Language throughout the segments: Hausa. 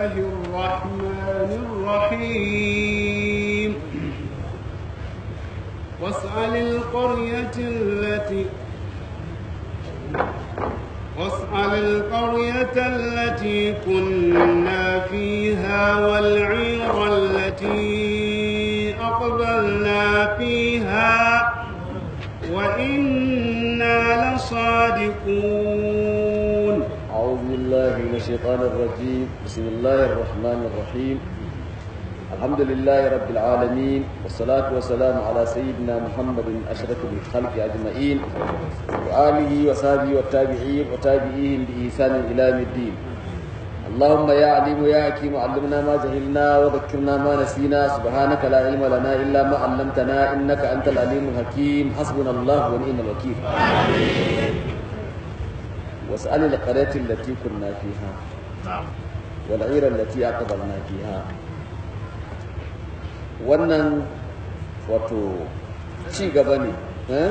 الله الرحمن الرحيم واسأل القرية التي واسأل القرية التي كنا فيها والعير التي أقبلنا فيها وإنا لصادقون أعوذ بالله من الشيطان الرجيم بسم الله الرحمن الرحيم الحمد لله رب العالمين والصلاة والسلام على سيدنا محمد أشرف الخلق أجمعين وآله وصحبه والتابعين وتابعيهم بإحسان إلى يوم الدين اللهم يا عليم يا حكيم علمنا ما جهلنا وذكرنا ما نسينا سبحانك لا علم لنا إلا ما علمتنا إنك أنت العليم الحكيم حسبنا الله ونعم الوكيل واسأل القرية التي كنا فيها والعير التي أقبلنا فيها wannan wato ci gaba ne eh?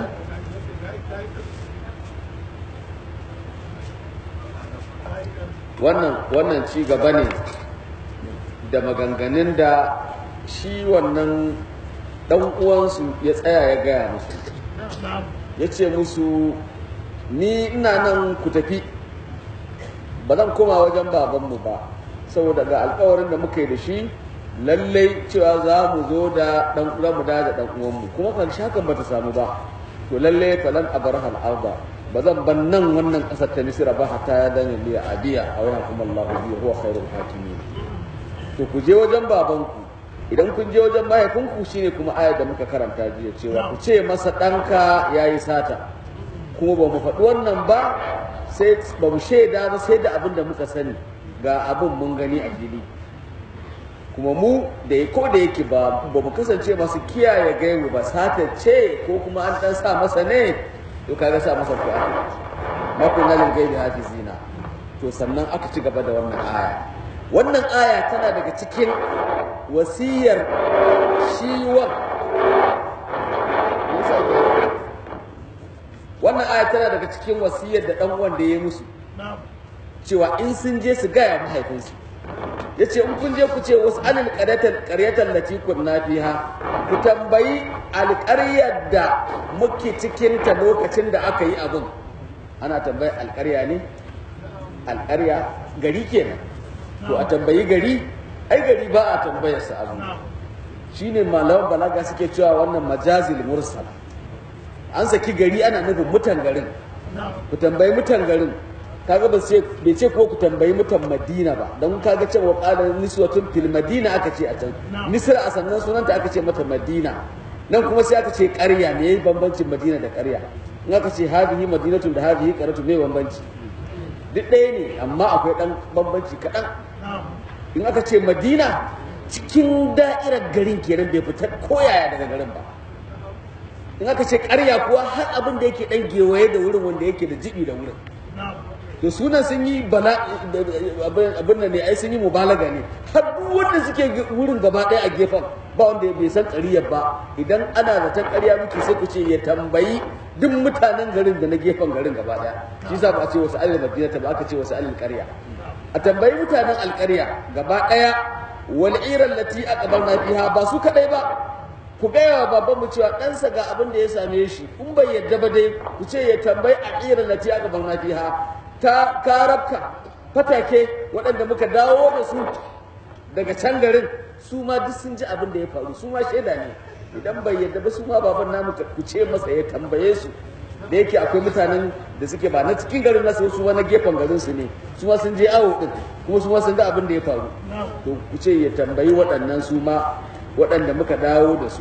wannan wannan ci gaba ne da maganganun da shi wannan dan uwansu ya tsaya ya gaya musu ya ce musu ni ina nan ku tafi ba zan koma wajen babanmu ba saboda ga alkawarin da muka yi da shi lallai cewa za mu zo da dan uwa mu da dan uwanmu kuma kan shakan bata samu ba to lallai falan abraha al-arda ba zan ban nan wannan kasar ta misira ba hatta ya dana liya adiya a wani kuma Allah bi huwa khairul hakimin to ku je wajen babanku idan kun je wajen mahaifinku shine kuma ayar da muka karanta jiya cewa ku ce masa ɗanka yayi sata kuma ba mu faɗi wannan ba sai ba mu shaida ba sai da abin da muka sani ga abin mun gani a fili kuma mu da ko da yake ba ba mu kasance masu kiyaye gaibu ba sata ce ko kuma an dan sa masa ne to kaga sa masa ku aka ma kun nalin gaibi hafizina to sannan aka ci gaba da wannan aya wannan aya tana daga cikin wasiyar shiwa wannan aya tana daga cikin wasiyar da dan uwan da ya musu cewa in sun je su gaya mahaifinsu ya ce in kun je ku ce wasu alil ƙaryatar lati kunna fiha ku tambayi alƙaryar da muke cikinta lokacin da aka yi abin ana tambayi alƙarya ne alƙarya gari kenan to a tambayi gari ai gari ba a tambayarsa abu shine malaman balaga suke cewa wannan majazil mursal an saki gari ana nufin mutan garin ku tambayi mutan garin kaga ba sai bai ce ko ku tambayi mutan Madina ba dan kaga cewa qala niswatun fil Madina aka ce a can Misra a sannan sunanta aka ce mata Madina nan kuma sai aka ce ƙarya me bambancin Madina da ƙarya in aka ce hadihi madinatun da hadihi qaratu me bambanci duk ɗaya ne amma akwai ɗan bambanci kaɗan in aka ce Madina cikin da'irar garin kenan bai fita koyaya daga garin ba in aka ce ƙarya kuwa har abin da yake ɗan gewaye da wurin wanda yake da jibi da wurin to sunan sun yi bala abin da ne ai sun yi mubalaga ne har duk wanda suke wurin gaba ɗaya a gefen ba wanda bai san ƙaryar ba idan ana zaton ƙarya muke sai ku ce ya tambayi duk mutanen garin da na gefen garin gaba ɗaya shi yasa ba a ce wasu alil madina ba aka ce wasu alil ƙarya a tambayi mutanen alƙarya gaba ɗaya wal iran lati aqbalna fiha ba su kadai ba ku gaya wa baban mu cewa ɗansa ga abin da ya same shi in bai yadda ba dai ku ce ya tambayi a iran lati aqbalna fiha ta karabka fatake waɗanda muka dawo da su daga can garin su ma duk sun ji abin da ya faru su ma shaida ne idan bai yadda ba su ma baban namu ku ce masa ya tambaye su da yake akwai mutanen da suke ba na cikin garin nasu su na gefen garin su ne su ma sun je awo din kuma su ma sun ga abin da ya faru to ku ce ya tambayi waɗannan su ma waɗanda muka dawo da su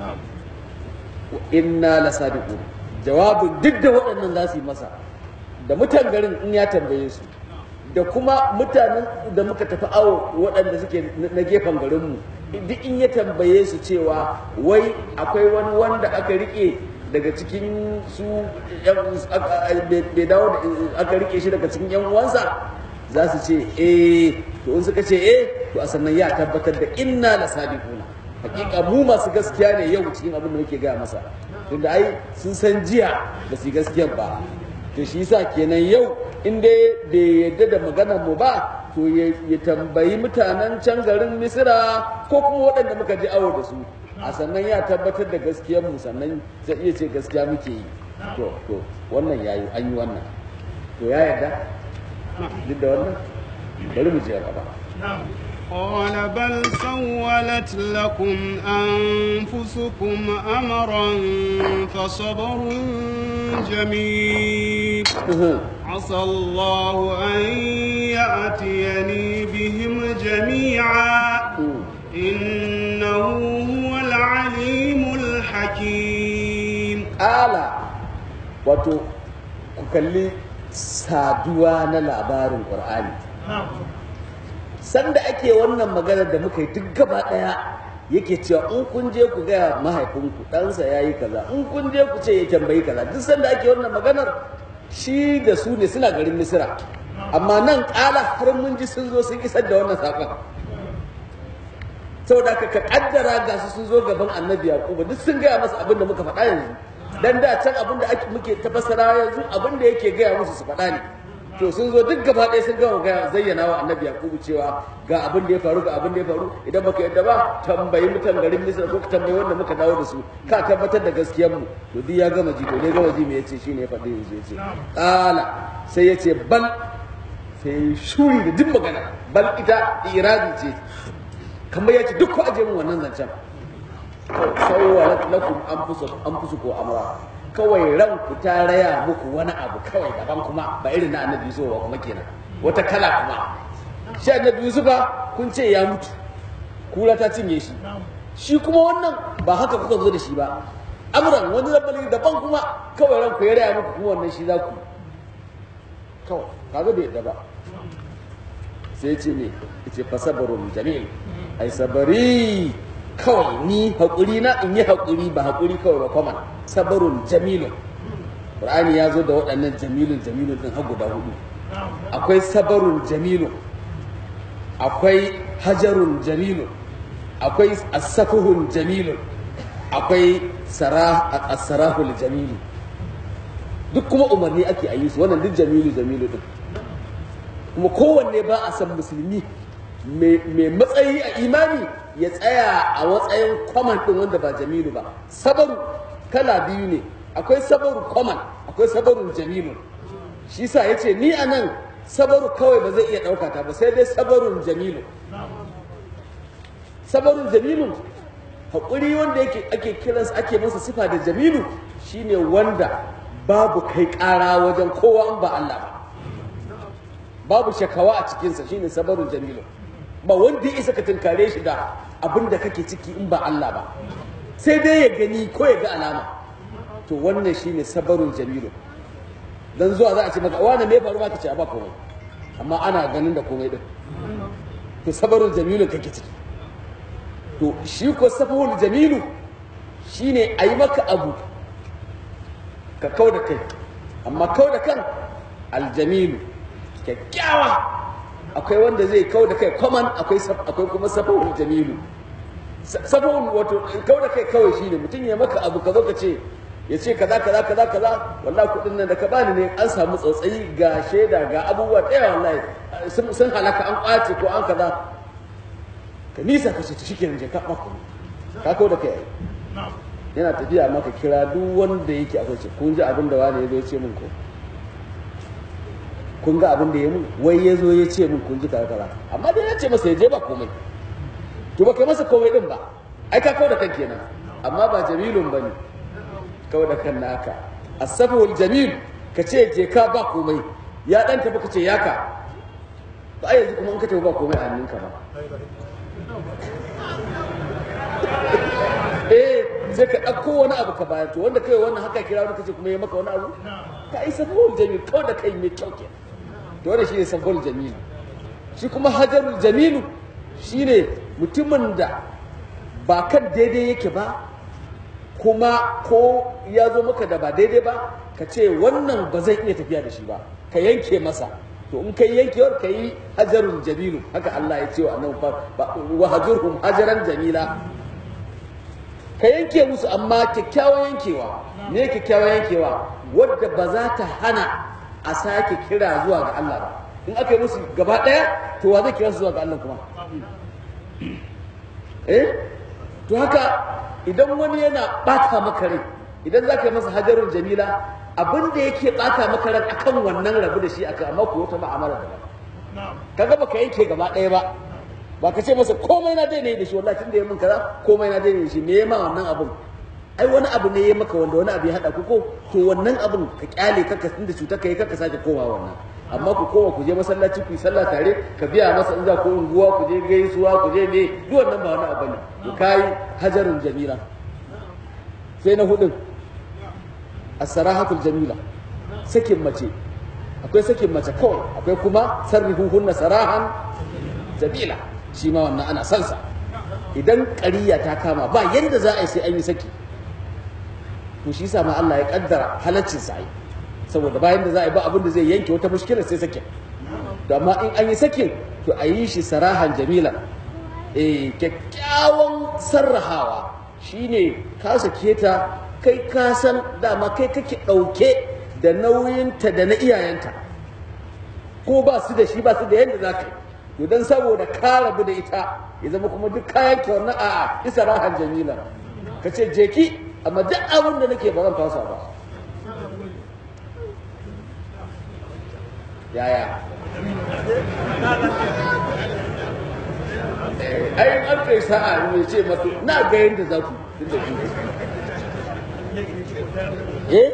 inna la sadiqu jawabin duk da waɗannan za su yi masa da mutan garin in ya tambaye su da kuma mutanen da muka tafi awo waɗanda suke na gefen garinmu duk in ya tambaye su cewa wai akwai wani wanda aka rike daga cikin su bai dawo da aka rike shi daga cikin yan uwansa za su ce eh to in suka ce eh to a sannan ya tabbatar da inna la sadiquna hakika mu masu gaskiya ne yau cikin abin da muke gaya masa tunda ai sun san jiya ba su yi gaskiya ba to shi yasa kenan yau in dai bai yadda da maganar mu ba to ya ya tambayi mutanen can garin misira ko kuma waɗanda muka je awo da su a sannan ya tabbatar da gaskiyar mu sannan zai iya ce gaskiya muke yi to to wannan yayi an yi wannan to ya yarda duk da wannan bari mu je gaba قال بل سولت لكم أنفسكم أمرا فصبر جميل عسى الله أن يأتيني بهم جميعا إنه هو العليم الحكيم ala wato ku kalli saduwa na labarin ƙur'ani sanda ake wannan maganar da muka yi duk gaba ɗaya yake cewa in kun je ku gaya mahaifinku ɗansa ya yi kaza in kun je ku ce ya tambayi kaza duk sanda ake wannan maganar shi da su ne suna garin misira amma nan ƙala har mun ji sun zo sun isar da wannan saƙon saboda ka ka kaddara ga su sun zo gaban annabi yaquba duk sun gaya masa abin da muka faɗa yanzu dan da can abin da ake muke tafassara yanzu abin da yake gaya musu su faɗa ne to sun zo duk gaba ɗaya sun gama gaya zayyana wa annabi yaqubu cewa ga abin da ya faru ga abin da ya faru idan baka yadda ba tambayi mutan garin misra ko ka tambayi wanda muka dawo da su ka tabbatar da gaskiyar mu to duk ya gama ji to dai gama ji me yace shine ya faɗi yanzu yace qala sai yace bal sai shuri da duk magana bal ita iradi ce kamar ya ce duk ku aje min wannan zancen sauwa lakum an fusu an fusu ko amra kawai ranku ta raya muku wani abu kawai daban kuma ba irin na annabi yusuf ba kuma kenan wata kala kuma shi annabi yusuf ba kun ce ya mutu kura ta cinye shi shi kuma wannan ba haka kuka zo da shi ba amran wani zabali daban kuma kawai ranku ya raya muku kuma wannan shi za ku kawai kaga bai yadda ba sai ce ne ce fasabarun jamil ai sabari kawai ni haƙuri na in yi haƙuri ba haƙuri kawai ba kwaman sabarun jamilun Qur'ani ya zo da waɗannan jamilun jamilun ɗin har guda hudu akwai sabarun jamilun akwai hajarun jamilun akwai asafuhun jamilun akwai sarahul jamilu duk kuma umarni ake a yi su wannan duk jamilu jamilu ɗin kuma kowanne ba a san musulmi mai matsayi a imani ya tsaya a matsayin kwaman ɗin wanda ba jamilu ba sabaru kala biyu ne akwai sabaru kwaman akwai sabarun jamilu shi sa ya ce ni a nan sabaru kawai ba zai iya ɗauka ta ba sai dai sabarun jamilu sabarun jamilu haƙuri wanda yake ake kiransa ake masa sifa da jamilu shine wanda babu kai ƙara wajen kowa in ba Allah ba babu shakawa a cikinsa shine sabarun jamilu ba wanda ya isa ka tunkare shi da abin da kake ciki in ba Allah ba sai dai ya gani ko ya ga alama to wannan shine sabarun jamilu dan zuwa za a ce maka wani me faru ma ka ce ba komai amma ana ganin da komai din to sabarun jamilu kake ciki to shi ko sabarun jamilu shine a yi maka abu ka kau da kai amma kau da kan aljamilu kyakkyawa akwai wanda zai kau da kai kwaman akwai akwai kuma safahun jamilu safahun wato kau da kai kawai shine mutum ya maka abu ka zo ka ce ya ce kaza kaza kaza kaza wallahi kudin nan da ka bani ne an samu tsautsayi ga shaida ga abubuwa ɗaya wallahi sun halaka an kwace ko an kaza ka nisa ka ce ta shike je ka mako ka kau da kai yana tafiya maka kira duk wanda yake akwai ce kun ji abin da wani ya zo ya ce min ko kun ga abin da ya mun wai ya zo ya ce mun kun ji kaza kaza amma dai ya ce masa ya je ba komai to ba kai masa komai din ba ai ka kawo da kan kenan amma ba jamilun bane kawo da kan naka asaful jamil ka ce je ka ba komai ya dan tafi ka ce ya ka ba yanzu kuma in ka tafi ba komai a hannunka ba eh sai ka ɗauko wani abu ka bayar to wanda kai wannan haka kira wani kace kuma ya maka wani abu ka yi safawul jamil kawai da kai mai kyau kenan to wannan shine safawul jamil shi kuma hajarul jamilu shine mutumin da ba kan daidai yake ba kuma ko ya zo maka da ba daidai ba ka ce wannan ba zai iya tafiya da shi ba ka yanke masa to in kai yankewar ka yi hajarul jamilu haka Allah ya ce wa annabi wa hajurhum hajaran jamila ka yanke musu amma kyakkyawan yankewa ne kyakkyawan yankewa wadda ba za ta hana a sake kira zuwa ga Allah ba in aka yi musu gaba ɗaya to wa zai kira su zuwa ga Allah kuma eh to haka idan wani yana bata maka rai idan za ka yi masa hajarun jamila abin da yake bata maka rai akan wannan rabu da shi aka amma ku wata ma'amala da kaga baka yanke gaba ɗaya ba ba ka ce masa komai na daina da shi wallahi tun da ya min kaza komai na daina da shi me ya ma wannan abin ai wani abu ne ya maka wanda wani abu ya hada ku ko to wannan abin ka kyale kaka tunda cutar ka yi kaka sake kowa wannan amma ku kowa ku je masallaci ku yi sallah tare ka biya masa in za ku unguwa ku je gaisuwa ku je me duk wannan ba wani abu ne ku kai hajarun jamila sai na hudun as-sarahatul jamila sakin mace akwai sakin mace kawai akwai kuma sarrihuhunna sarahan jamila shi ma wannan ana sansa idan ƙariya ta kama ba yadda za a yi sai an yi saki to shi sa ma Allah ya kaddara halaccin sa yi saboda bayan da za a yi ba abin da zai yanke wata mushkilar sai sakin to amma in an yi sakin to a yi shi sarahan jamila eh kyakkyawan sarrahawa shine ka sake ta kai ka san dama kai kake ɗauke da nauyinta da na iyayenta ko ba su da shi ba su da yadda za ka yi to dan saboda ka rabu da ita ya zama kuma duk kayan ki wannan a'a isa rahan jamila ka ce je ki amma duk abin da nake ba zan fasa ba yaya ai an kai sa'a ne ce mato na ga yadda za ku tun da ku eh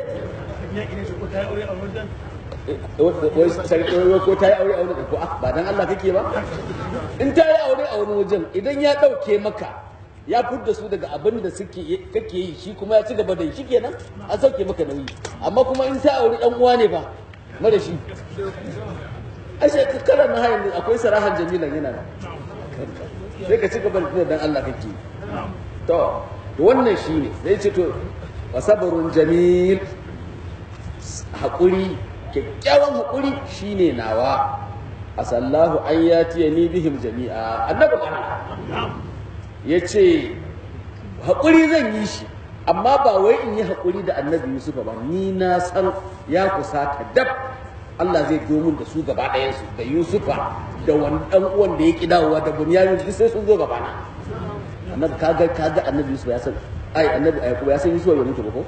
wai sarki wai ko ta yi aure a wani ko ba dan Allah kake ba in ta yi aure a wani wajen idan ya dauke maka ya fudda su daga abin da suke kake yi shi kuma ya ci gaba da yi shikenan an sauke maka nauyi amma kuma in ta aure dan uwa ne ba mara shi ashe kalan na hayin akwai sarahan jamilan yana da sai ka ci gaba da dan Allah kake to wannan shine zai ce to wasabarun jamil haƙuri kyakkyawan haƙuri shine nawa asallahu an yatiya ni bihim jami'a annabi ya ce haƙuri zan yi shi amma ba wai in yi haƙuri da annabi yusuf ba ni na san ya kusa ta dab Allah zai zo min da su gaba ɗayansu da yusufa da wani ɗan uwan da ya ƙi dawowa da bunyamin duk sai sun zo gaba na annabi kaga kaga annabi yusuf ya san ai annabi ayyakuba ya san yusuf ya mutu ba ko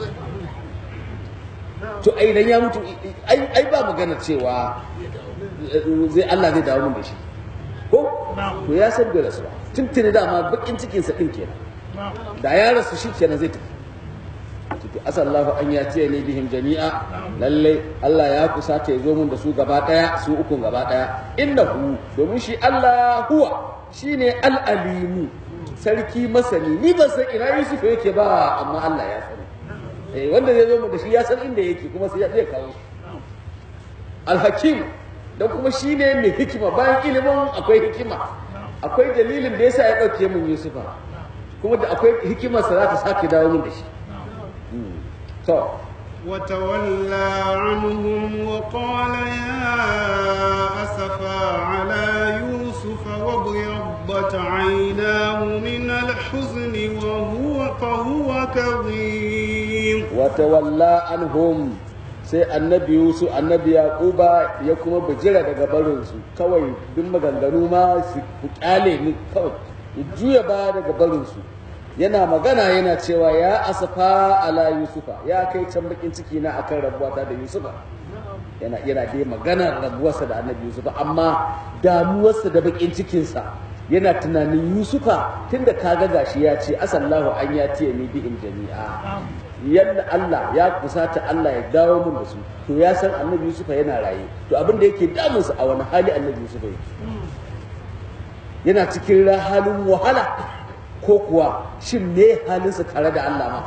to ai idan ya mutu ai ai ba magana cewa zai Allah zai dawo min da shi ko to ya san da rasuwa tuntuni dama bakin cikin sa din kenan da ya rasu shi kenan zai tafi to asallahu an ya ce ne bihim jami'a lalle Allah ya kusa ta zo mun da su gaba daya su ukun gaba daya innahu domin shi Allah huwa shine al-alimu sarki masani ni ban san ina Yusuf yake ba amma Allah ya sani eh wanda zai zo mu da shi ya san inda yake kuma sai zai kawo al-hakim da kuma shine mai hikima bayan ilimin akwai hikima akwai dalilin da yasa ya dauke mun Yusufa kuma da akwai hikimar sa za ta sake dawo mun da shi to وتولى عنهم وقال يا أسفا على يوسف وابيضت عيناه من الحزن وهو فهو كظيم وتولى عنهم sai annabi Yusuf annabi Yaquba ya kuma bijira daga barinsu kawai duk maganganu ma su kyale ni kawai ya juya ba daga barinsu yana magana yana cewa ya asafa ala yusufa ya kai can bakin ciki na akan rabuwata da yusufa yana yana dai magana rabuwarsa da annabi yusufa amma damuwarsa da bakin cikinsa yana tunanin yusufa tunda kaga gashi ya ce asallahu an ya tiye ni bihim jami'a yadda Allah ya kusata Allah ya dawo mun da su to ya san annabi yusufa yana raye to abin da yake damunsa a wani hali annabi yusufa yake yana cikin halin wahala ko kuwa shin me halinsa tare da Allah ma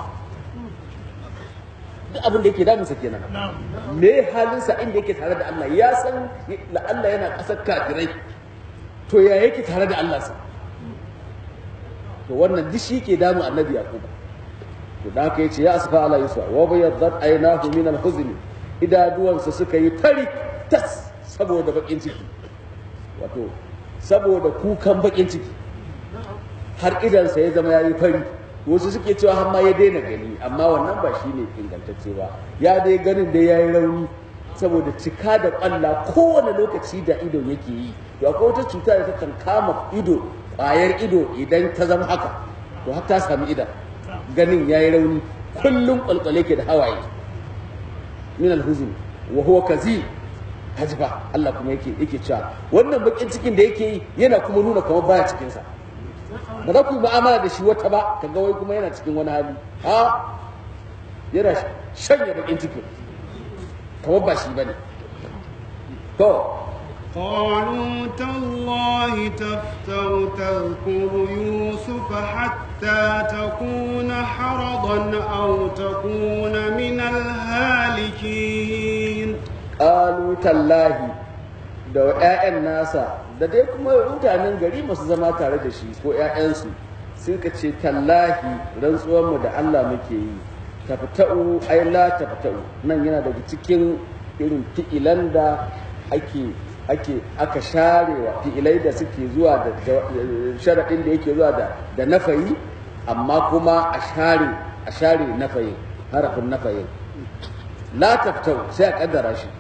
duk abin da yake damunsa kenan me halinsa inda yake tare da Allah ya san la Allah yana ƙasar kafirai to ya yake tare da Allah sa to wannan duk shi ke damun annabi yaquba to da haka yace ya asfa ala yusuf wa bayyadat aynahu min al-huzn idaduwansa suka yi fari tas saboda bakin ciki wato saboda kukan bakin ciki har idansa ya zama ya yi fari wasu suke cewa har ma ya daina gani amma wannan ba shi ne ingantacce ba ya dai ganin dai ya yi rauni saboda cika da ƙwalla kowane lokaci da ido yake yi to akwai wata cuta da takan kama ido ƙwayar ido idan ta zama haka to har ta sami idan ganin yayi rauni kullum ƙwalƙwale ke da hawaye min alhuzn wa huwa kazi kaji ba Allah kuma yake yake cewa wannan bakin cikin da yake yi yana kuma nuna kamar baya cikin sa ba za ku yi mu'amala da shi wata ba kaga wai kuma yana cikin wani hali a yana shanya bakin cikin kamar ba shi bane to قالوا تالله تفتر تذكر يوسف حتى تكون حرضا أو تكون من الهالكين qalu tallahi da 'ya'yan nasa da dai kuma mutanen gari masu zama tare da shi ko 'ya'yansu sun ka ce tallahi rantsuwarmu da Allah muke yi tafta'u ai la tafta'u nan yana daga cikin irin fi'ilan da ake ake aka sharewa fi'ilai da suke zuwa da sharaɗin da yake zuwa da da nafayi amma kuma a share a share nafayin harafin nafayin la tafta'u sai a kaddara shi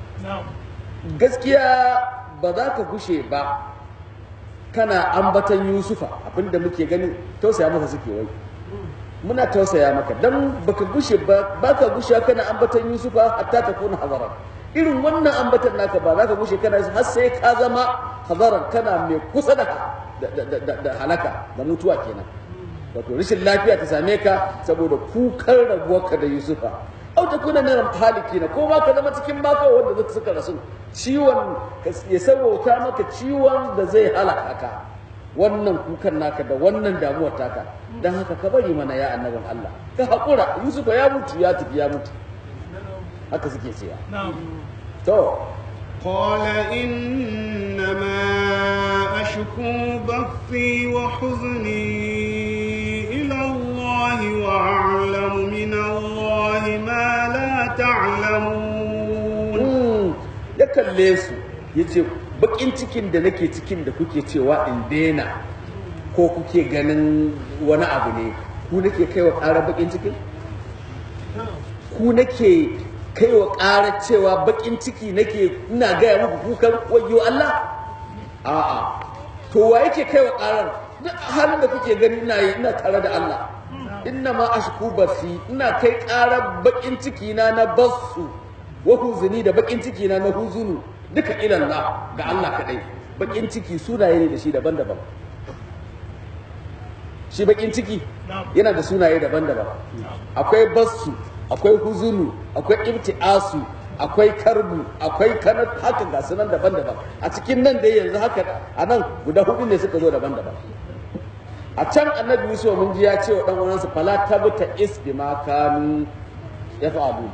gaskiya ba za ka gushe ba kana ambatan yusufa abinda muke gani tausaya masa suke wai muna tausaya maka dan baka gushe ba baka gushe kana ambatan yusufa hatta ta kuna hazara irin wannan ambatan naka ba za ka gushe kana har sai ka zama hazaran kana mai kusa da da halaka da mutuwa kenan wato rashin lafiya ta same ka saboda kukan rabuwarka da yusufa au ta kuna nan haliki na ko ma ka zama cikin maka wanda zaka suka rasu ciwon ya sabauta maka ciwon da zai halaka ka wannan kukan naka da wannan damuwar taka dan haka ka bari mana ya annabin Allah ka hakura Yusuf ya mutu ya tafi ya mutu haka suke cewa to قال إنما أشكو بثي وحزني إلى الله وأعلم من الله ما لا تعلمون ya kalle su ya ce bakin cikin da nake cikin da kuke cewa in daina ko kuke ganin wani abu ne ku nake kai wa ƙara bakin cikin ku nake kai wa ƙara cewa bakin ciki nake ina gaya muku kukan wayo Allah a'a to wa yake kai wa ƙarar duk halin da kuke gani ina yi ina tare da Allah inna ma ashku basi ina kai ƙarar bakin ciki na na basu wa huzuni da bakin ciki na na huzunu duka ilallah ga Allah kadai bakin ciki sunaye ne da shi daban-daban shi bakin ciki yana da sunaye daban-daban akwai basu akwai huzunu akwai ibti'asu akwai karbu akwai kanat haka ga sunan daban-daban a cikin nan dai yanzu haka a nan guda hudu ne suka zo daban-daban a can annabi yusuf mun ji ya ce wa dan uwansa fala tabta is bima kanu yaf'alu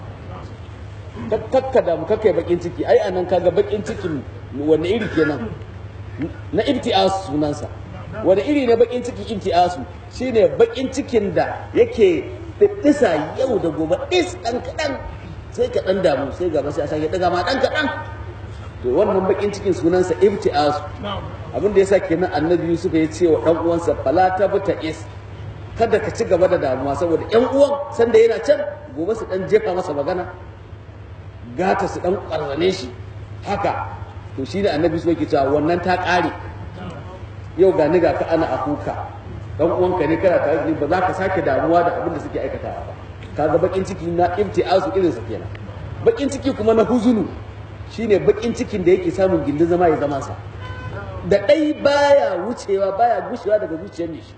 kakka da kakkai bakin ciki ai anan kaga bakin cikin wani iri kenan na ibti'as sunansa wani iri ne bakin ciki ibti'asu shine bakin cikin da yake fittisa yau da gobe is dan kadan sai ka dan damu sai gaba sai a sake daga ma dan kadan to wannan bakin cikin sunansa ibti'asu abin da yasa kenan annabi Yusuf ya ce wa dan uwansa fala tabta is kada ka ci gaba da damuwa saboda yan uwan sanda yana can gobe su dan jefa masa magana gata su dan ƙwarzane shi haka to shi ne annabi su yake cewa wannan ta ƙare yau ga ni ga ka ana akuka dan uwanka ne kana tare da ba za ka sake damuwa da abin da suke aikatawa ba kaga bakin ciki na ibtiazu irin sa kenan bakin ciki kuma na huzunu shine bakin cikin da yake samun gindin zama ya zama sa da dai baya wucewa baya gushewa daga zuciyar ne shi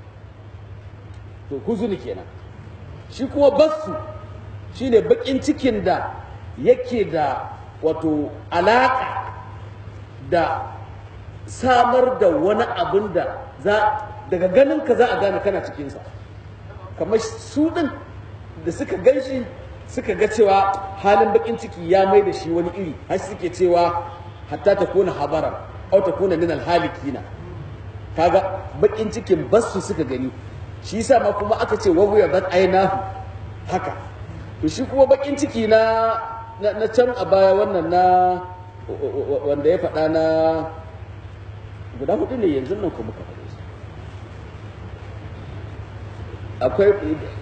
to huzunu kenan shi kuma basu shine bakin cikin da yake da wato alaƙa da samar da wani abin da za daga ganin ka za a gane kana cikinsa kamar su ɗin da suka gan shi suka ga cewa halin bakin ciki ya mai da shi wani iri har suke cewa hatta ta kona habaran au ta kona min alhalikina kaga bakin cikin basu suka gani shi yasa ma kuma aka ce wa wuya bat ainahu haka to shi kuma bakin ciki na na can a baya wannan na wanda ya faɗa na guda hudu ne yanzu nan kuma ka faɗe su akwai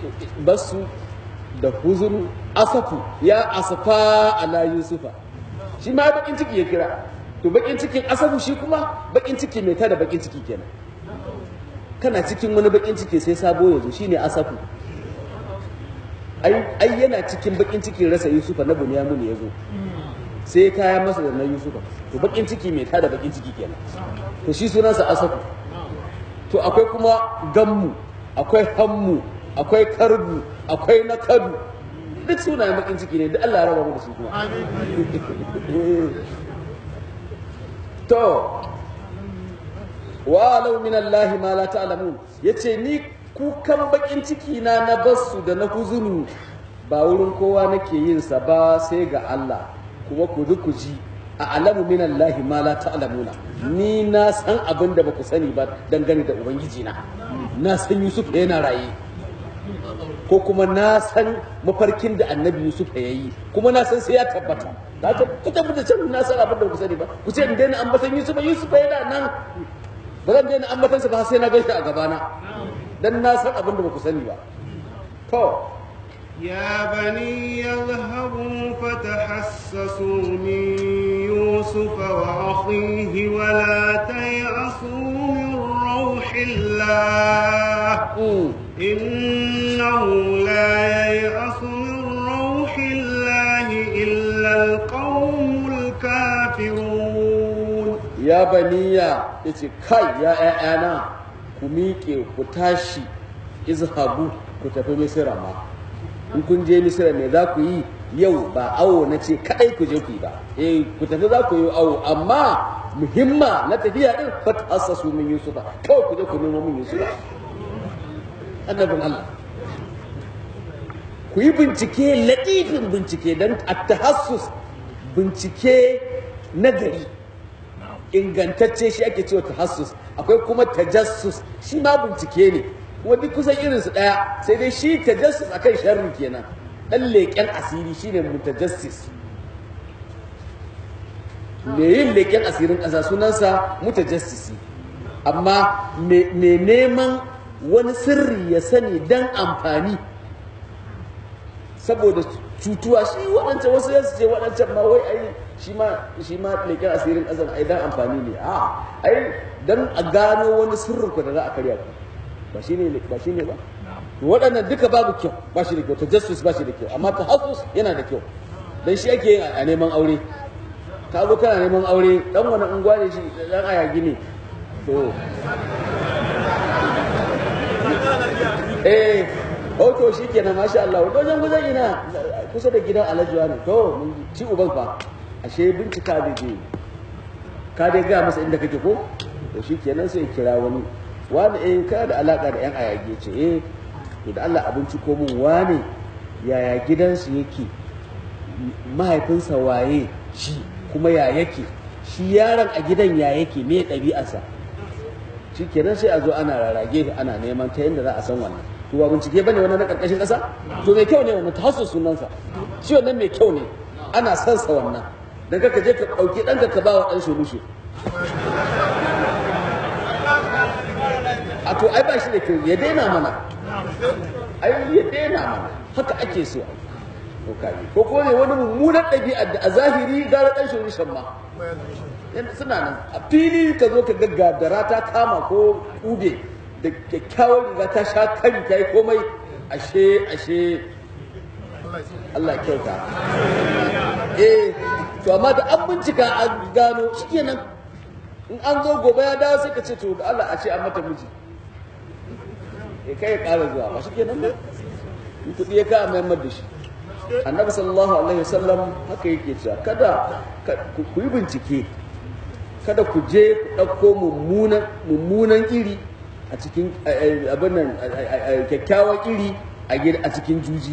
basu da huzun asafu ya asafa ala yusufa shi ma bakin ciki ya kira to bakin cikin asabu shi kuma bakin ciki mai tada bakin ciki kenan kana cikin wani bakin ciki sai sabo ya zo shine asafu ai ai yana cikin bakin cikin rasa yusufa na bunyamin ya zo sai ya kaya masa da na yusufa to bakin ciki mai tada bakin ciki kenan to shi sunansa asafu to akwai kuma gammu akwai hammu akwai karbu akwai nakadu duk sunayen bakin ciki ne duk Allah ya raba mu da su kuma to wa law min Allah ma la ta'lamun yace ni kukan bakin ciki na na basu da na huzunu ba wurin kowa nake yin sa ba sai ga Allah kuma ku ji ku ji a alamu min Allah ma la ta'lamuna ni na san abin da baku sani ba dangane da ubangiji na na san Yusuf yana raye ko kuma na san mafarkin da annabi Yusuf ya yi kuma na san sai ya tabbata da ta ku tabbata can na san abin da ku sani ba ku ce in daina ambatan Yusuf Yusuf yana nan ba zan daina ambatan sa ba sai na gaishe a gabana dan na san abin da ba ku sani ba to يا بني يذهبوا فتحسسوا من يوسف وأخيه ولا تيأسوا من روح الله mm. إنه لا ييأس من روح الله إلا القوم الكافرون ya baniya ya ce kai ya ‘ya'yana ku miƙe ku tashi izhabu ku tafi misira ma in kun je misira me za ku yi yau ba awo na ce kaɗai ku je ku yi ba eh ku tafi za ku yi awo amma muhimma na tafiya din fat assasu min yusufa kawai ku je ku nemo min yusufa annabin Allah ku yi bincike latifin bincike don at-tahassus bincike nagari ingantacce shi ake cewa tahassus akwai kuma tajassus shi ma bincike ne kuma duk kusan irin su daya sai dai shi tajassus akan sharri kenan dan leƙen asiri shine mutajassis me yin leƙen asirin ƙasa sunansa mutajassisi amma me neman wani sirri ya sani dan amfani saboda cutuwa shi waɗancan wasu yasu ce waɗancan ma wai ai shi ma shi ma leƙen asirin ƙasar ai dan amfani ne a ai dan a gano wani sirrin ku da za a karya ku ba shi ne ba shi ne ba waɗannan duka babu kyau ba shi da kyau tajassus ba shi da kyau amma tahassus yana da kyau dan shi ake yin a neman aure ka zo kana neman aure dan wani unguwa ne shi dan ayagi ne to eh oh to shi kenan masha Allah wajen gudan ina kusa da gidan alhaji ne to mun ci uban fa ashe bincika da je ka dai ga masa inda kake ko to shi kenan sai kira wani wani eh ka da alaka da yan ayage ce eh to da Allah abinci ko mun wane yaya gidansu yake mahaifinsa waye shi kuma ya yake shi yaron a gidan ya yake me ɗabi'arsa shi kenan sai a zo ana rarage ana neman ta yadda za a san wannan to ba bincike bane wannan na karkashin ƙasa to mai kyau ne wannan tahassus sunansa shi wannan mai kyau ne ana son sa wannan dan kaka je ka ɗauki ɗanka ka ba wa ɗan sholushe a to ai ba shi da kyau ya daina mana ai ya daina mana haka ake so to kaji ko ko ne wani mummunan ɗabi'a da a zahiri gara ɗan sholushen ma suna nan a fili ka zo ka gaggadara ta kama ko ube da kyakkyawar riga ta sha kari ta yi komai ashe ashe Allah ya kyauta eh to amma da an bincika an gano shikenan in an zo gobe ya dawo sai ka ce to da Allah a ce an mata miji eh kai ya ƙara zuwa ba shikenan ba in kuɗi ya ka mai da shi annabi sallallahu alaihi wasallam haka yake cewa kada ku yi bincike kada ku je ku ɗauko mummunan iri a cikin abin nan kyakkyawan iri a cikin juji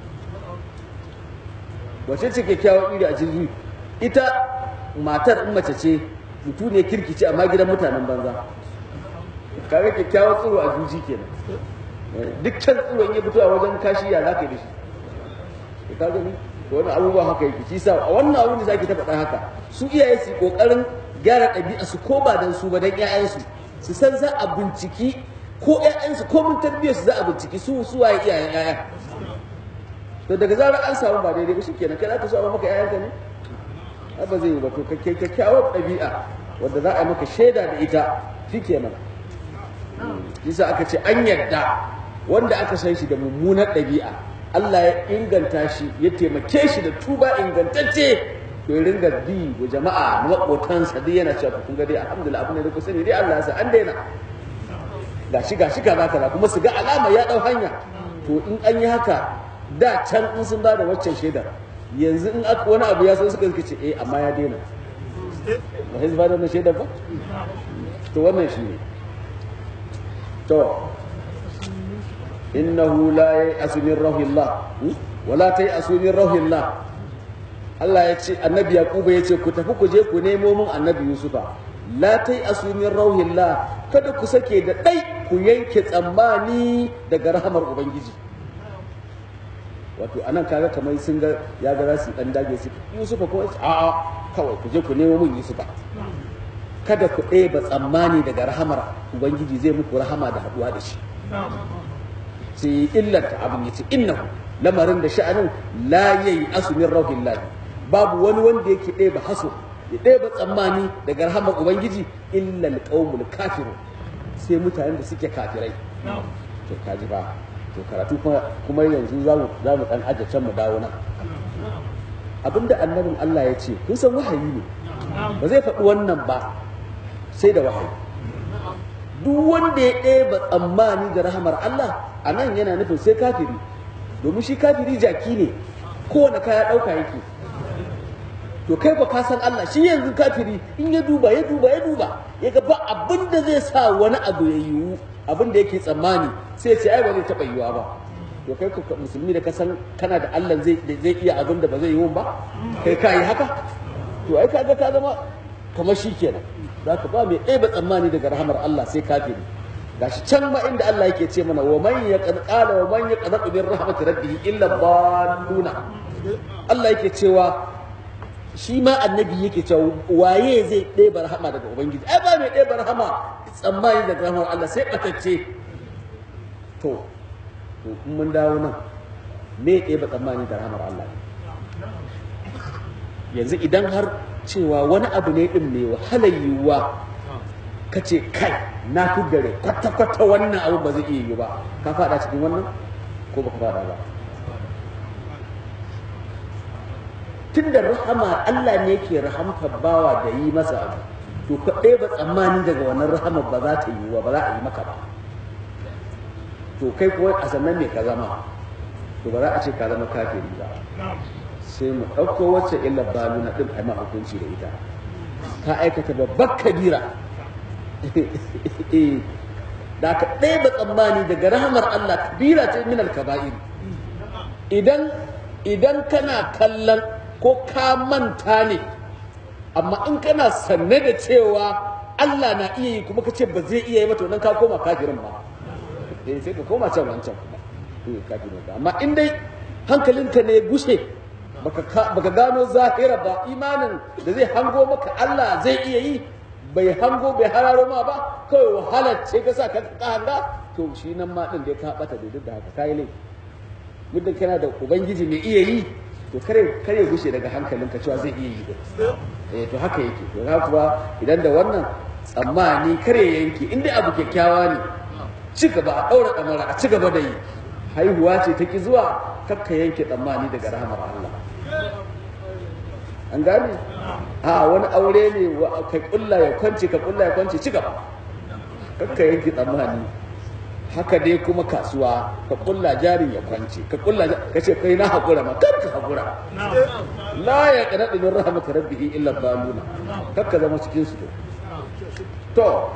wace ce kyakkyawan iri a cikin juji ita matar in mace ce mutu ne kirkice amma gidan mutanen banza kare kyakkyawan tsiro a juji kenan dukkan tsiro in ya fito a wajen kashi ya za ka yi da shi ka gani wani abubuwa haka yake shi sa a wannan abun da zaki ta faɗa haka su iyaye su kokarin gyara ɗabi'a su ko ba dan su ba dan ƴaƴansu su san za a binciki ko ƴaƴansu ko mun tarbiyyar su za a binciki su su waye iyayen ƴaƴa to daga zarar an samu ba daidai ba shikenan kai za ka so a maka ƴaƴanka ne ai ba zai yi ba to kake kyakkyawar ɗabi'a wanda za a yi maka shaida da ita shikenan yasa aka ce an yadda wanda aka san shi da mummunar ɗabi'a Allah ya inganta shi ya taimake shi da tuba ingantacce to ya ringa bi wa jama'a maƙotansa duk yana cewa kun ga dai alhamdulillah abin da ku sani dai Allah ya sa an daina gashi gashi kaza kaza kuma su ga alama ya dau hanya to in an yi haka da can in sun ba da waccan shaidar yanzu in aka wani abu ya so suka suka ce eh amma ya daina ba sai su ba da wannan shaidar ba to wannan shi ne to innahu la ya'asu min rahillah wala ta'asu min rahillah Allah ya ce annabi Yakubu ya ce ku tafi ku je ku nemo min annabi Yusufa la ta'asu min rahillah kada ku sake da dai ku yanke tsammani daga rahamar ubangiji wato anan kaga kamar sun ga ya ga su dan dage su Yusufa ko a'a kawai ku je ku nemo min Yusufa kada ku ɗeba tsammani daga rahamar ubangiji zai muku rahama da haɗuwa da shi sai illanta abin yace innahu lamarin da sha'anin la yayi asumin rauhillahi babu wani wanda yake ɗeba haso ya ɗeba tsammani daga rahamar ubangiji illa alqaumul kafirun sai mutanen da suke kafirai to kaji ba to karatu kuma yanzu za mu za mu dan aje can mu dawo nan abinda annabin Allah ya ce kun san wahayi ne ba zai faɗi wannan ba sai da wahayi duk wanda ya ɗeba tsammani da rahamar Allah a nan yana nufin sai kafiri domin shi kafiri jaki ne kowane kaya ɗauka yake to kai ba ka san Allah shi yanzu kafiri in ya duba ya duba ya duba ya ga ba abin da zai sa wani abu ya yiwu abin da yake tsammani sai ce ai ba zai taɓa yiwuwa ba to kai ka musulmi da ka san kana da Allah zai zai iya abin da ba zai yiwu ba kai ka yi haka to ai kaga ka zama kamar shi kenan zaka ba mai ɗaya ba tsammani daga rahamar Allah sai kafiri gashi can ma inda Allah yake ce mana wa man yaqala wa man yaqnatu min rahmati rabbih illa dalluna Allah yake cewa shi ma annabi yake cewa waye zai ɗeba rahama daga ubangiji ai ba mai ɗeba rahama tsammani daga rahamar Allah sai ɓatacce to to in mun dawo nan me ɗeba tsammani da rahamar Allah yanzu idan har cewa wani abu ne ɗin mai wahalar yiwuwa ka ce kai na fi gare kwata-kwata wannan abu ba zai iya yi ba ka fada cikin wannan ko ba ka fada ba tun da rahama Allah ne ke rahamta bawa da yi masa abu to ka ɗaya ba tsammani daga wannan rahama ba za ta yi wa ba za a yi maka ba to kai kuwa a sannan ne ka zama to ba za a ce ka zama kafiri ba sai mu ɗauko wacce illa balu na ɗin a ma hukunci da ita ka aikata babbar kabira da ka ɗaya ba tsammani daga rahamar Allah kabira ce min alkaba'ir idan idan kana kallon ko ka manta ne amma in kana sanne da cewa Allah na iya yi kuma ka ce ba zai iya yi mata wannan ka koma kafirin ba eh sai ka koma can wancan kuma eh kafirin ba amma in dai hankalinka ne gushe baka baka gano zahira ba imanin da zai hango maka Allah zai iya yi bai hango bai hararo ma ba kawai wahalar ce ka sa ka hanga to shi nan ma din da ka bata da duk da haka kai laifi muddin kana da ubangiji mai iya yi to kare kare gushe daga hankalinka cewa zai iya yi eh to haka yake to haka kuwa idan da wannan tsammani kare yanki in dai abu kyakkyawa ne ci gaba a daura damara a ci gaba da yi haihuwa ce ta ki zuwa kakka yanke tsammani daga rahamar Allah an gane a wani aure ne ka kulla ya kwance ka kulla ya kwance ci gaba kakka yanke tsammani haka dai kuma kasuwa ka kulla jarin ya kwance ka kulla ka ce kai na hakura ma kar ka hakura la ya kana min rahmatir rabbihi illa baluna kakka zama cikin su to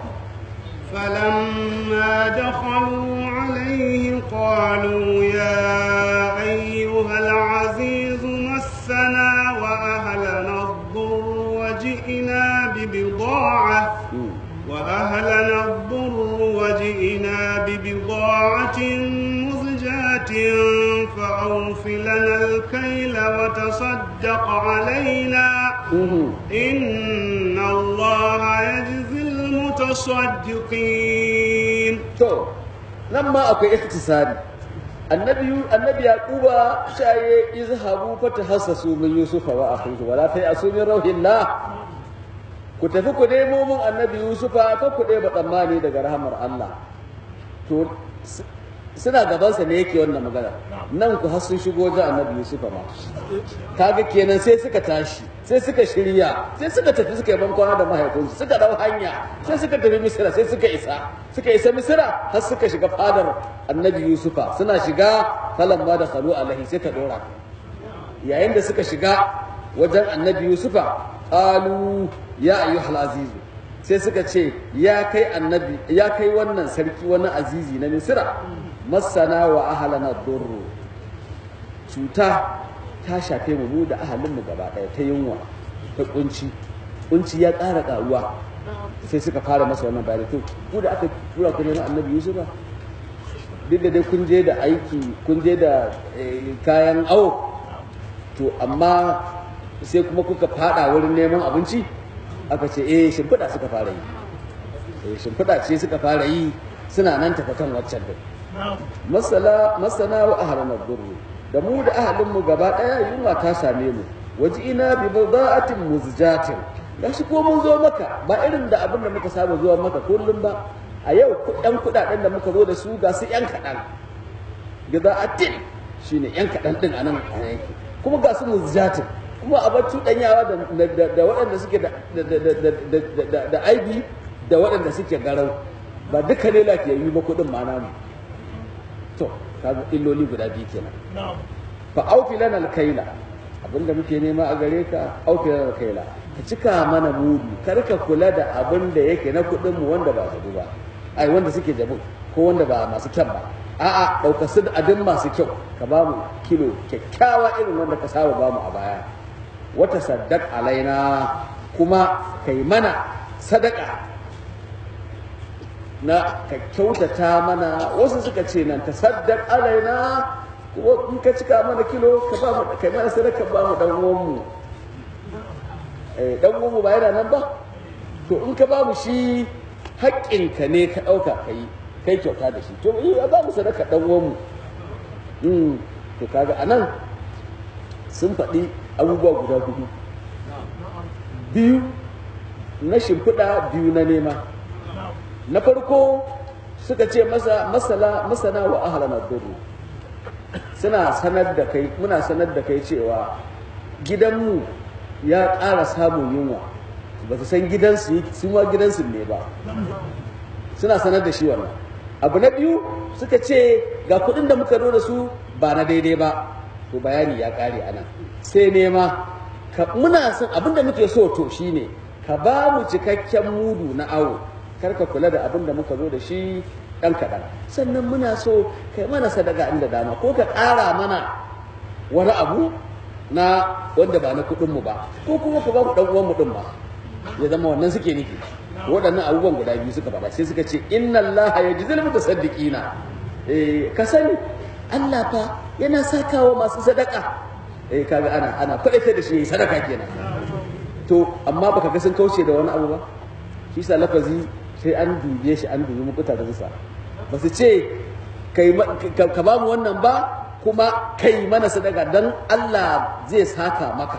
فلما دخلوا عليه قالوا يا أيها العزيز مسنا وأهلنا الضر وجئنا ببضاعة وأهلنا الضر وجئنا ببضاعة مزجاة فأوف لنا الكيل وتصدق علينا إن الله يجزي المتصدقين to nan ma akwai ikhtisari annabi annabi yaquba shaye izhabu fatahassasu min yusufa wa akhihi wala tayasu min rauhillah ku tafi ku nemo mun annabi yusufa ka ku ba tsammani daga rahamar Allah to s- suna gabansa ne yake wannan magana nan ku har sun shigo wajen annabi yusufa ma kaga kenan sai suka tashi sai suka shirya sai suka tafi suka yi bankwana da mahaifinsu suka dau hanya sai suka tafi misira sai suka isa suka isa misira har suka shiga fadar annabi yusufa suna shiga falan ma da khalu alaihi sai ta dora yayin da suka shiga wajen annabi yusufa qalu ya ayyuhal azizu sai suka ce ya kai annabi ya kai wannan sarki wani azizi na misira masana wa ahlana durru cuta ta shafe mu mu da ahalinmu gaba ɗaya ta yunwa ta kunci kunci ya ƙara ƙaruwa sai suka fara masa wannan bayani to ku da aka tura ku neman annabi yusuf ba duk da dai kun je da aiki kun je da eh, kayan awo to amma sai kuma kuka fada wurin neman abinci aka ce eh shimfiɗa suka fara yi eh shimfiɗa ce suka fara yi suna nan tafa kan waccan din masala masana wa ahlan ad-durr da mu da ahalin mu gaba daya yunwa ta same mu ina bi bida'atin muzjatin gashi ko mun zo maka ba irin da abin da muka saba zuwa maka kullum ba a yau ɗan kuɗaɗen da muka zo da su ga su yan kaɗan bida'atin shine yan kaɗan ɗin anan a yanki kuma ga su muzjatin kuma a bar cuɗanyawa da, da, da waɗanda suke da, da, da, da, da, da, da, da aibi da waɗanda suke garau ba duka ne lafiyayyu ba kuɗin ma namu to kaga illoli guda biyu kenan fa aufi lana alkaila abinda muke nema a gare ka aufi lana alkaila ka cika mana mudu kar ka kula da abin da yake na kuɗin mu wanda ba jabu ba ai wanda suke jabu ko wanda ba masu kyan ba a'a ɗauka su adin masu kyau ka ba mu kilo kyakkyawa irin wanda ka saba ba mu a baya wata saddaq alaina kuma kai mana sadaka na ka kyautata mana wasu suka ce nan ta saddaq alaina kuma in ka cika mana kilo ka ba mu kai mana sadaka ba mu dan uwan mu eh dan uwan mu ba yana nan ba to in ka ba mu shi haƙƙinka ne ka ɗauka ka yi kai kyauta da shi to iya ba mu sadaka dan uwan mu mm to kaga anan sun faɗi abubuwa guda hudu biyu na shimfiɗa biyu na nema na farko suka ce masa masala masana wa ahlana duru suna sanar da kai muna sanar da kai cewa gidanmu ya ƙara samun yunwa ba su san gidansu sun wa gidansu ne ba suna sanar da shi wannan abu na biyu suka ce ga kuɗin da muka zo da su ba na daidai ba to bayani ya ƙare a nan sai nema ka muna son abinda muke so to shine ka ba mu cikakken mudu na awo kar ka kula da abin da muka zo da shi ɗan kaɗan sannan muna so kai mana sadaka inda dama ko ka ƙara mana wani abu na wanda ba na kuɗinmu ba ko kuma ka ba mu ɗan uwanmu ɗin ba ya zama wannan suke nufi waɗannan abubuwan guda biyu suka faɗa sai suka ce inna allaha yajzil mutasaddiqina eh ka sani Allah fa yana sakawa masu sadaka eh kaga ana ana kwaɗaita da shi yayi sadaka kenan to amma baka ga sun kauce da wani abu ba shi sa lafazi sai an dube shi an dubi mukuta da zusa ba su ce ka ba mu wannan ba kuma kai mana sadaka don Allah zai saka maka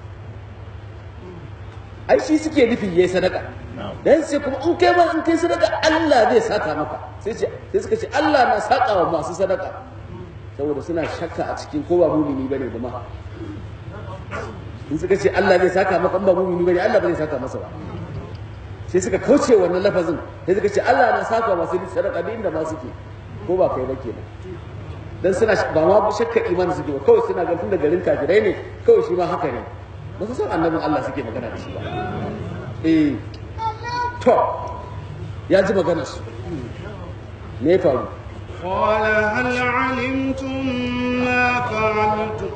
ai shi suke nufi yayi sadaka dan sai kuma in kai ma in kai sadaka Allah zai saka maka sai ce sai suka ce Allah na saka wa masu sadaka saboda suna shakka a cikin ko ba mumini bane da ma in suka ce Allah zai saka maka in ba mumini bane Allah ba zai saka masa ba sai suka kauce wannan lafazin sai suka ce Allah na saka masu sadaka da inda ma suke ko ba kai ba kenan dan suna ba ma shakka imani suke ba kawai suna ganin da garin kafirai ne kawai shi ma haka ne ba su san annabin Allah suke magana da shi ba eh to ya ji maganar su me ya faru قال هل علمتم ما فعلتم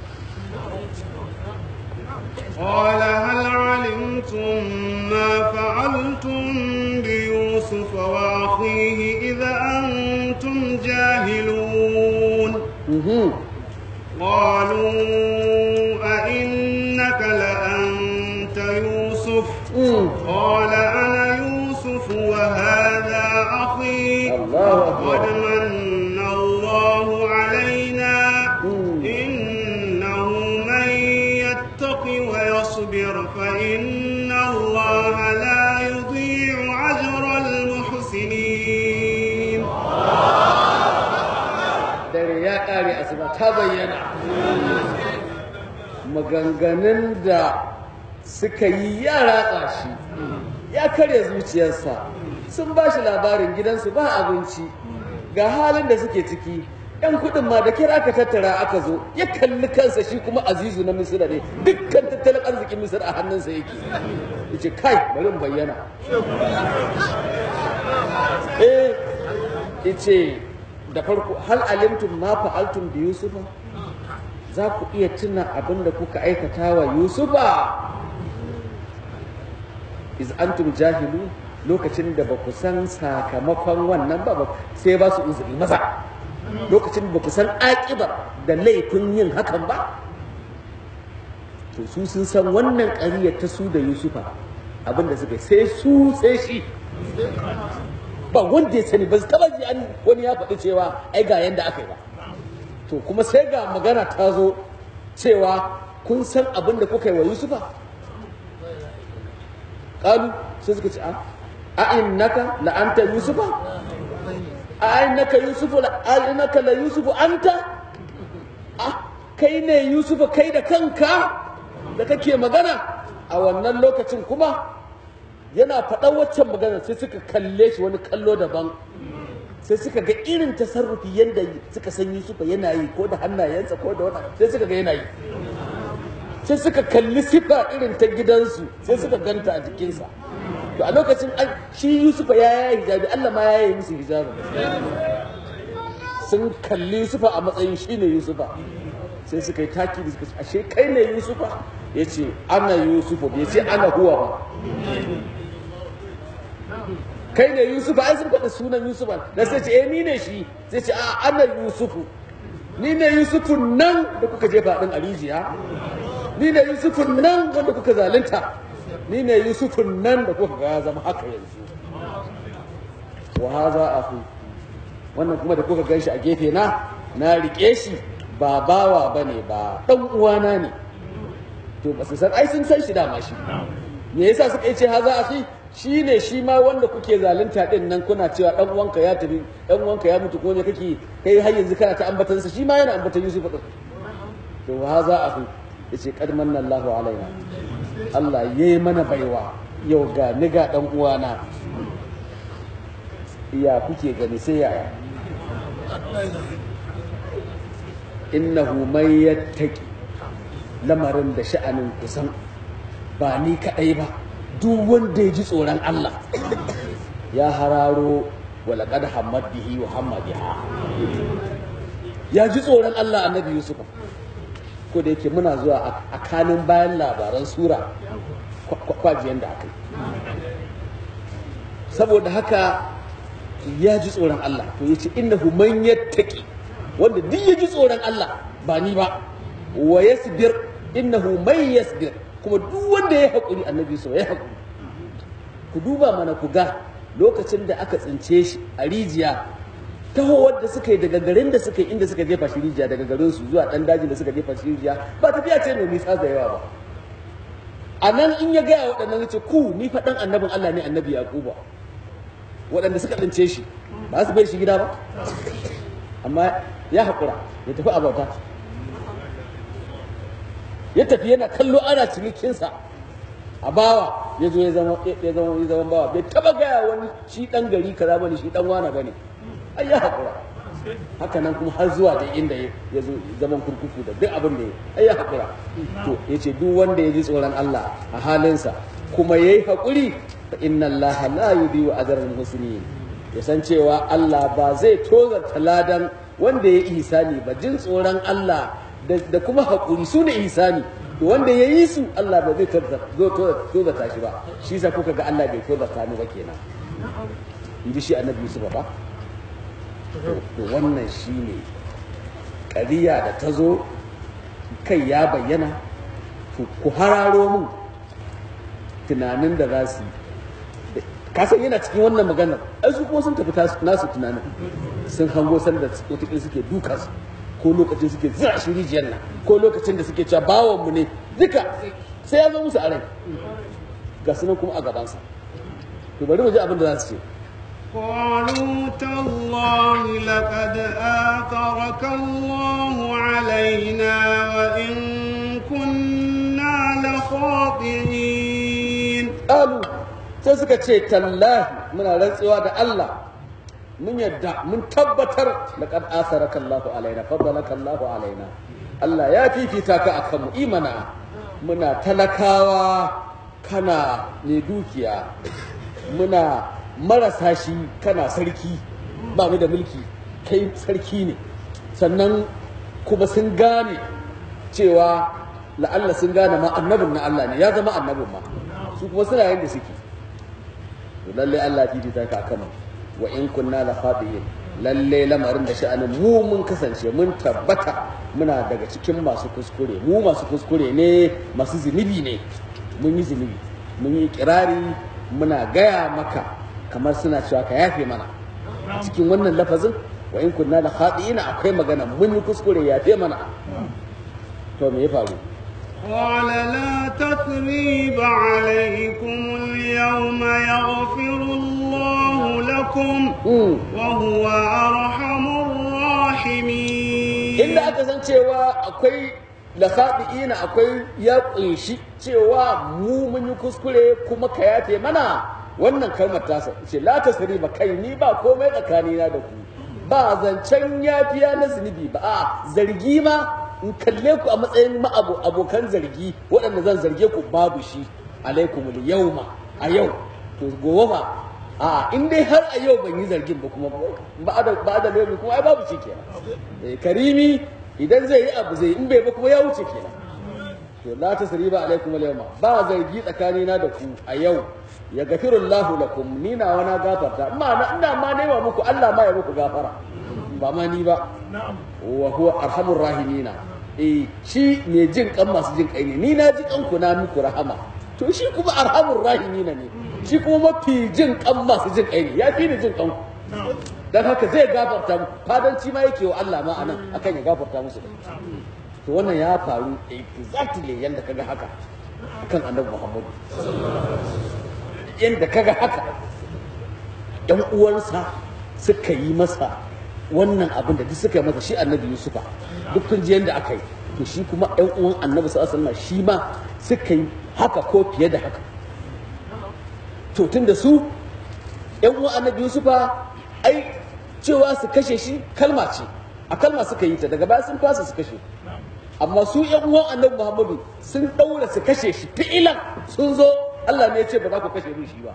قال هل علمتم ما فعلتم بيوسف وأخيه إذا أنتم جاهلون mhm قالوا أئنك لأنت يوسف mm. قال أنا يوسف وهذا أخي الله أكبر. قد من الله يصبر فإن الله لا يضيع أجر المحسنين dare ya ƙare asuba ta bayyana maganganun da suka yi ya ratsa shi ya karya zuciyarsa sun ba shi labarin gidansu ba abinci ga halin da suke ciki yan kuɗin ma da kira aka tattara aka zo ya kalli kansa shi kuma azizu na misira ne dukkan tattalin arzikin misir a hannunsa yake ya ce kai bari in bayyana eh ya ce da farko hal alimtum ma fa'altum bi yusufa za ku iya tuna abin da kuka aikata wa yusufa iz antum jahilu lokacin da ba ku san sakamakon wannan ba ba sai ba su uzuri maza lokacin ba ku san aƙibar da laifin yin hakan ba to su sun san wannan ƙariyar ta su da yusufa abin da suka yi sai su sai shi ba wanda ya sani ba su taba ji an wani ya faɗi cewa ai ga yanda aka yi ba to kuma sai ga magana ta zo cewa kun san abin da kuka yi wa yusufa ƙalu sai suka ce a a innaka la anta yusufa a innaka yusufu la a innaka la yusufu anta a kai ne yusufa kai da kanka da kake magana a wannan lokacin kuma yana faɗan waccan magana sai suka kalle shi wani kallo daban sai suka ga irin tasarrufi yadda suka san Yusufa yana yi ko da hannayensa ko da wani sai suka ga yana yi sai suka kalli sifa irin ta gidansu sai suka ganta a jikinsa to a lokacin shi Yusufa ya yayi hijabi Allah ma ya yi musu hijabi sun kalli Yusufa a matsayin shi ne Yusufa sai suka yi taki da suka ce ashe kai ne Yusufa ya ce ana Yusufa bai ce ana huwa ba kai ne yusufu ai sun faɗi sunan yusufu da sai ce eh ni ne shi sai ce a ana yusufu ni ne yusufu nan da kuka jefa ɗin a rijiya ni ne yusufu nan wanda kuka zalunta ni ne yusufu nan da kuka ga zama haka yanzu wa haza ahu wannan kuma da kuka gan shi a gefe na na rike shi ba bawa bane ba dan uwana ne to ba su san ai sun san shi dama shi me yasa suka yi ce haza akhi shi ne shi ma wanda kuke zalunta din nan kuna cewa dan uwanka ya tafi dan uwanka ya mutu ko ne kake kai har yanzu kana ta ambatan sa shi ma yana ambatan Yusuf din to ha za a yace qad manna Allahu alaina Allah yayi mana baiwa yau ga ni ga dan uwana ya kuke gani sai yaya innahu man yattaqi lamarin da sha'anin kusan ba ni kadai ba duk wanda ya ji tsoron Allah ya hararo walaƙad hamad bihi wa hamma biha ya ji tsoron Allah annabi Yusuf ko da yake muna zuwa a kanin bayan labaran sura kwajiyan da aka yi saboda haka ya ji tsoron Allah to yace innahu man yattaqi wanda duk ya ji tsoron Allah ba ni ba wa yasbir innahu man yasbir kuma duk wanda ya haƙuri annabi Yusuf ya haƙuri ku duba mana ku ga lokacin da aka tsince shi a rijiya tahowar da suka yi daga garin da suka yi inda suka jefa shi rijiya daga garin su zuwa dan dajin da suka jefa shi rijiya ba tafiya ce mai nisa da yawa ba a nan in ya gaya waɗannan ya ce ku ni fa ɗan annabin Allah ne annabi Yaquba waɗanda suka tsince shi ba su bai shi gida ba amma ya haƙura ya tafi a bauta ya tafi yana kallo ana cinikinsa a bawa ya zo ya zama ya zama ya zama bawa bai taba gaya wani shi dan gari kaza bane shi dan wana bane ai ya hakura haka nan kuma har zuwa da inda ya zo zaman kurkuku da duk abin da ya ai ya hakura to yace duk wanda ya ji tsoron Allah a halinsa kuma yayi hakuri fa inna Allah la yudhi'u ajral muslimin ya san cewa Allah ba zai tozarta ladan wanda ya ihsani ba jin tsoron Allah da kuma hakuri su ne ihsani to wanda ya yi su Allah ba zai tozarta shi ba shi sa kuka ga Allah bai tozarta ni ba kenan in ji shi annabi Yusuf ba to wannan shi ne ƙariya da ta zo kai ya bayyana ku hararo mun tunanin da za su yi kasan yana cikin wannan maganar ai su kuma sun tafi nasu tunanin sun hango sanda wataƙila suke duka su ko lokacin suke zira shi rijiyar nan ko lokacin da suke cewa bawan mu ne duka sai ya zo musu a rai ga sunan kuma a gabansa to bari mu ji abin da za su ce قالوا تالله لقد آثرك الله علينا وإن كنا لخاطئين ƙalu sai suka ce tallahi muna rantsuwa da Allah mun yadda mun tabbatar laqad asaraka Allahu alaina faddalaka Allahu alaina Allah ya fifita ka akan mu imana muna talakawa kana ne dukiya muna marasa shi kana sarki ba mu da mulki kai sarki ne sannan kuma sun gane cewa la'alla sun gane ma annabin na Allah ne ya zama annabin ma su kuma suna yin da suke to lalle Allah fifita ka akan mu wa in kunna la khati'in lalle lamarin da sha'anin mu mun kasance mun tabbata muna daga cikin masu kuskure mu masu kuskure ne masu zunubi ne mun yi zunubi mun yi kirari muna gaya maka kamar suna cewa ka yafe mana a cikin wannan lafazin wa in kunna la khati'in akwai magana mun yi kuskure yafe mana to me ya faru قال لا تثريب عليكم اليوم يغفر الله لكم Mm. وهو أرحم الراحمين inda aka san cewa akwai lasabi'ina akwai ya kunshi cewa mu mun yi kuskure kuma ka yafe mana wannan kalmar tasa ce la tasriba kai ni ba komai tsakanina da ku ba zancen yafiya na zunubi ba a zargi ma in kalle ku a matsayin ma'abo abokan zargi waɗanda zan zarge ku babu shi alaikumul yauma a yau to gobe ba a in dai har a yau ban yi zargin ba kuma ba da ba da lobi kuma ai babu shi kenan eh karimi idan zai yi abu zai in bai ba kuma ya wuce kenan to la tasriba alaikum al-yawma ba zargi tsakanina da ku a yau ya gafiru Allahu lakum ni na wana gafarta amma na ina ma nema muku Allah ma ya muku gafara ba ma ni ba wa huwa arhamur rahimina eh shi ne jin kan masu jin kai ne ni na ji kan ku na muku rahama to shi kuma arhamur rahimina ne shi kuma mafi jin kan masu jin kai ne ya fi ni jin kan ku dan haka zai gafarta mu fadanci ma yake wa Allah ma anan akan ya gafarta musu to wannan ya faru exactly yanda kaga haka akan annabi Muhammad yanda kaga haka ɗan uwansa suka yi masa wannan abin da duk suka yi masa shi annabi Yusufa duk kun ji yanda aka yi to shi kuma ɗan uwan annabi sallallahu alaihi wasallam shi ma suka yi haka ko fiye da haka to tunda su ɗan uwan annabi Yusufa ai cewa su kashe shi kalma ce a kalma suka yi ta daga baya sun fasa su kashe amma su yan uwan annabi Muhammadu sun daura su kashe shi fi'ilan sun zo Allah ne ya ce ba za ku kashe min shi ba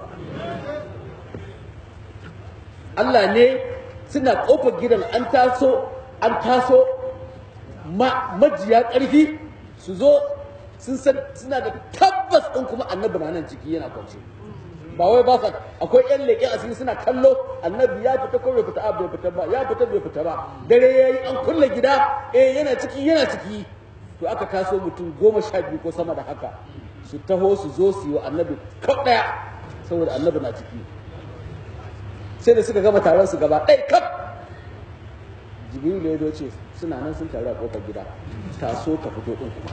Allah ne suna kofar gidan an taso an taso ma majiya ƙarfi su zo sun san suna da tabbas ɗin kuma annabi na nan ciki yana kwance ba wai ba sa akwai yan leƙe asiri suna kallo annabi ya fita ko bai fita a bai fita ba ya fita bai fita ba dare yayi an kulle gida eh yana ciki yana ciki to aka taso mutum goma sha biyu ko sama da haka su taho su zo su yi wa annabi kaf ɗaya saboda annabi na ciki sai da suka gama taron su gaba ɗaya kaf jibril ya zo ce suna nan sun taru a kofar gida taso ka fito ɗin kuma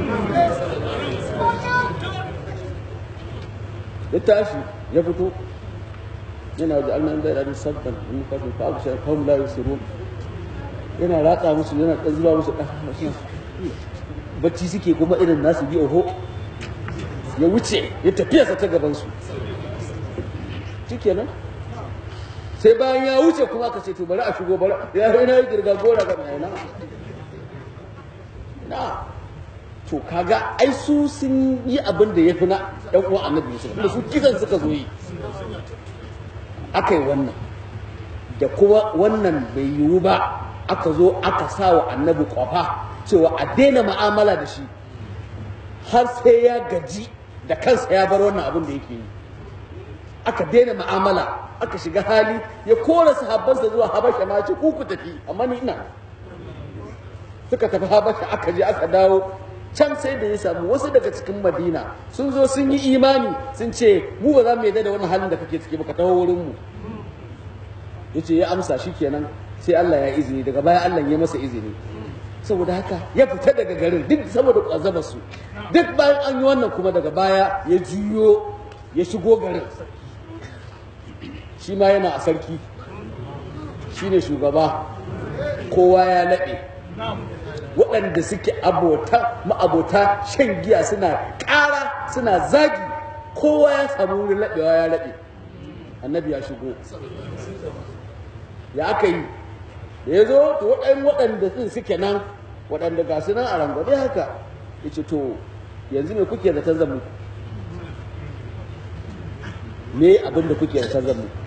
ya tashi ya fito yana da annan da yadda sabban in ka fi fa abu shi kawai la yusirun yana ratsa musu yana ɗan zuba musu ɗan bacci suke kuma irin nasu bi oho ya wuce ya tafiya sa ta gaban su shikenan sai bayan ya wuce kuma ka ce to bari a shigo bari ya yi na yi girga gora ga mai na na to kaga ai su sun yi abin da ya fi na ɗan uwan annabi Yusuf da su kisan suka zo yi aka yi wannan da kuma wannan bai yiwu ba aka zo aka sa wa annabi kwafa cewa a daina ma'amala da shi har sai ya gaji da kansa ya bar wannan abin da yake yi aka daina ma'amala aka shiga hali ya kora sahabbansa zuwa habasha ma ce ku ku tafi amma ni ina suka tafi habasha aka je aka dawo can sai da ya samu wasu daga cikin madina sun zo sun yi imani sun ce mu ba za mu yarda da wani halin da kake ciki ba ka taho wurin mu yace ya amsa shikenan sai Allah ya izini daga baya Allah ya masa izini saboda haka ya fita daga garin duk saboda kwazaba su duk bayan an yi wannan kuma daga baya ya juyo ya shigo garin shi ma yana a sarki shi ne shugaba kowa ya laɓe waɗanda suke abota ma'abota shan giya suna ƙara suna zagi kowa ya samu wurin laɓewa ya laɓe annabi ya shigo ya aka yi da ya zo to waɗannan waɗanda sun suke nan waɗanda ga su nan a rangwade haka ya ce to yanzu me kuke zaton zan muku me abin da kuke zaton zan muku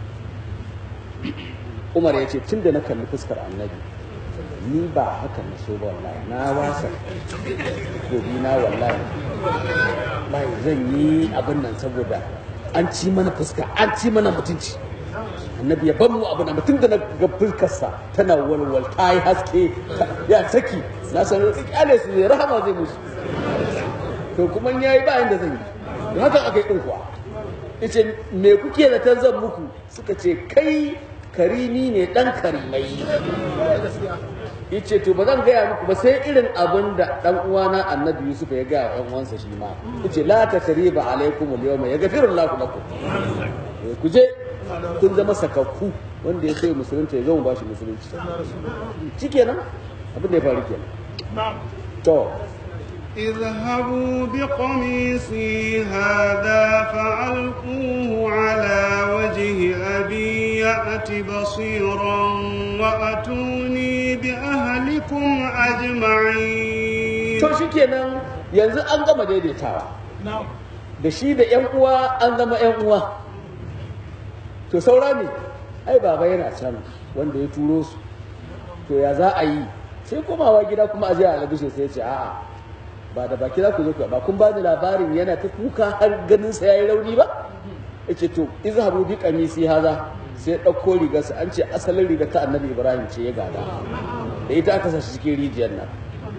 umar ya ce tun da na kalli fuskar annabi ni ba haka na so ba wallahi na wasa gobi na wallahi wallahi zan yi abin nan saboda an ci mana fuska an ci mana mutunci annabi ya ban mu abu na mutum da na ga fuskarsa tana walwal ta yi haske ya saki na san kyale su zai rahama zai musu to kuma ya yi bayan da zan yi don haka aka yi ɗin kuwa ce me kuke da zan muku suka ce kai karimi ne ɗan karimai yace to ba zan gaya muku ba sai irin abin da dan uwana annabi yusuf ya gaya wa uwansa shi ma yace la tasriba alaikum al-yawma yaghfiru Allahu lakum ku je kun zama sakakku wanda ya sai musulunta ya zama bashi musulunci shikenan abin da ya faru kenan to اذهبوا بقميصي هذا فألقوه على وجه أبي يأت بصيرا وأتوني بأهلكم أجمعين to shikenan yanzu an gama daidaitawa da shi da yan uwa an zama yan uwa to saura ne ai baba yana can wanda ya turo su to ya za a yi sai komawa gida kuma a je a albishin sai ce a'a ba da baki za ku zo ku ba kun ba ni labarin yana ta kuka har ganin sa yayi rauni ba yace to izhabu bi qamisi haza sai ɗauko rigarsa an ce asalin rigar ta annabi ibrahim ce ya gada da ita aka sa shi cikin rijiyar nan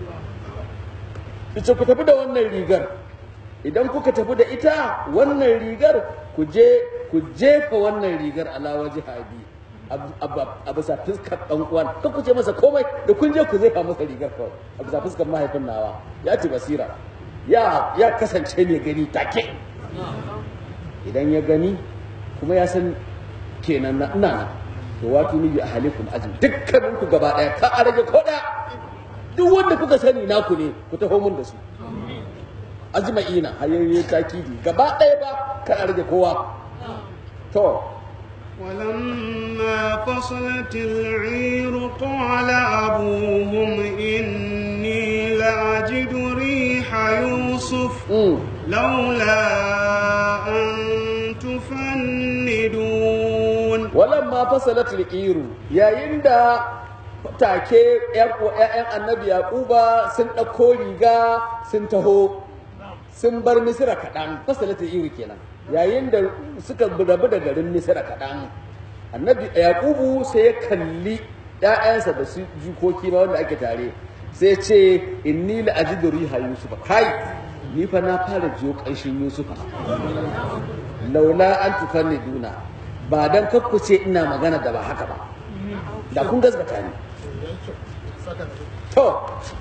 ita ku tafi da wannan rigar idan kuka tafi da ita wannan rigar ku je ku jefa wannan rigar ala waje habi a bisa fuskar dan uwan ka ku ce masa komai da kun je ku jefa masa rigar kawai a bisa fuskar mahaifin nawa ya ci basira ya ya kasance ne gani take idan ya gani kuma ya san kenan na ina nan to wato ni bi ahalikum ajin dukkanin ku gaba daya ka a rage ko daya duk wanda kuka sani naku ne ku taho mun da su ajma'ina hayayye takidi gaba ɗaya ba kan rage kowa to ولما فصلت العير قال أبوهم إني لأجد ريح يوسف mm. لولا أن تفندون walamma fasalat liqiru yayin da take ƴaƴan annabi yaquba sun ɗauko riga sun taho sun bar misira kaɗan fasalat liqiru kenan yayin da suka rabu da garin misira kaɗan annabi yaqubu sai ya kalli ƴaƴansa da su jikoki ma wanda ake tare sai ce inni la ajidu riha yusufa kai ni fa na fara jiyo ƙanshin yusufa laula an tufanni duna ba dan kakkuce ina magana da ba haka ba da kun gaskata ni to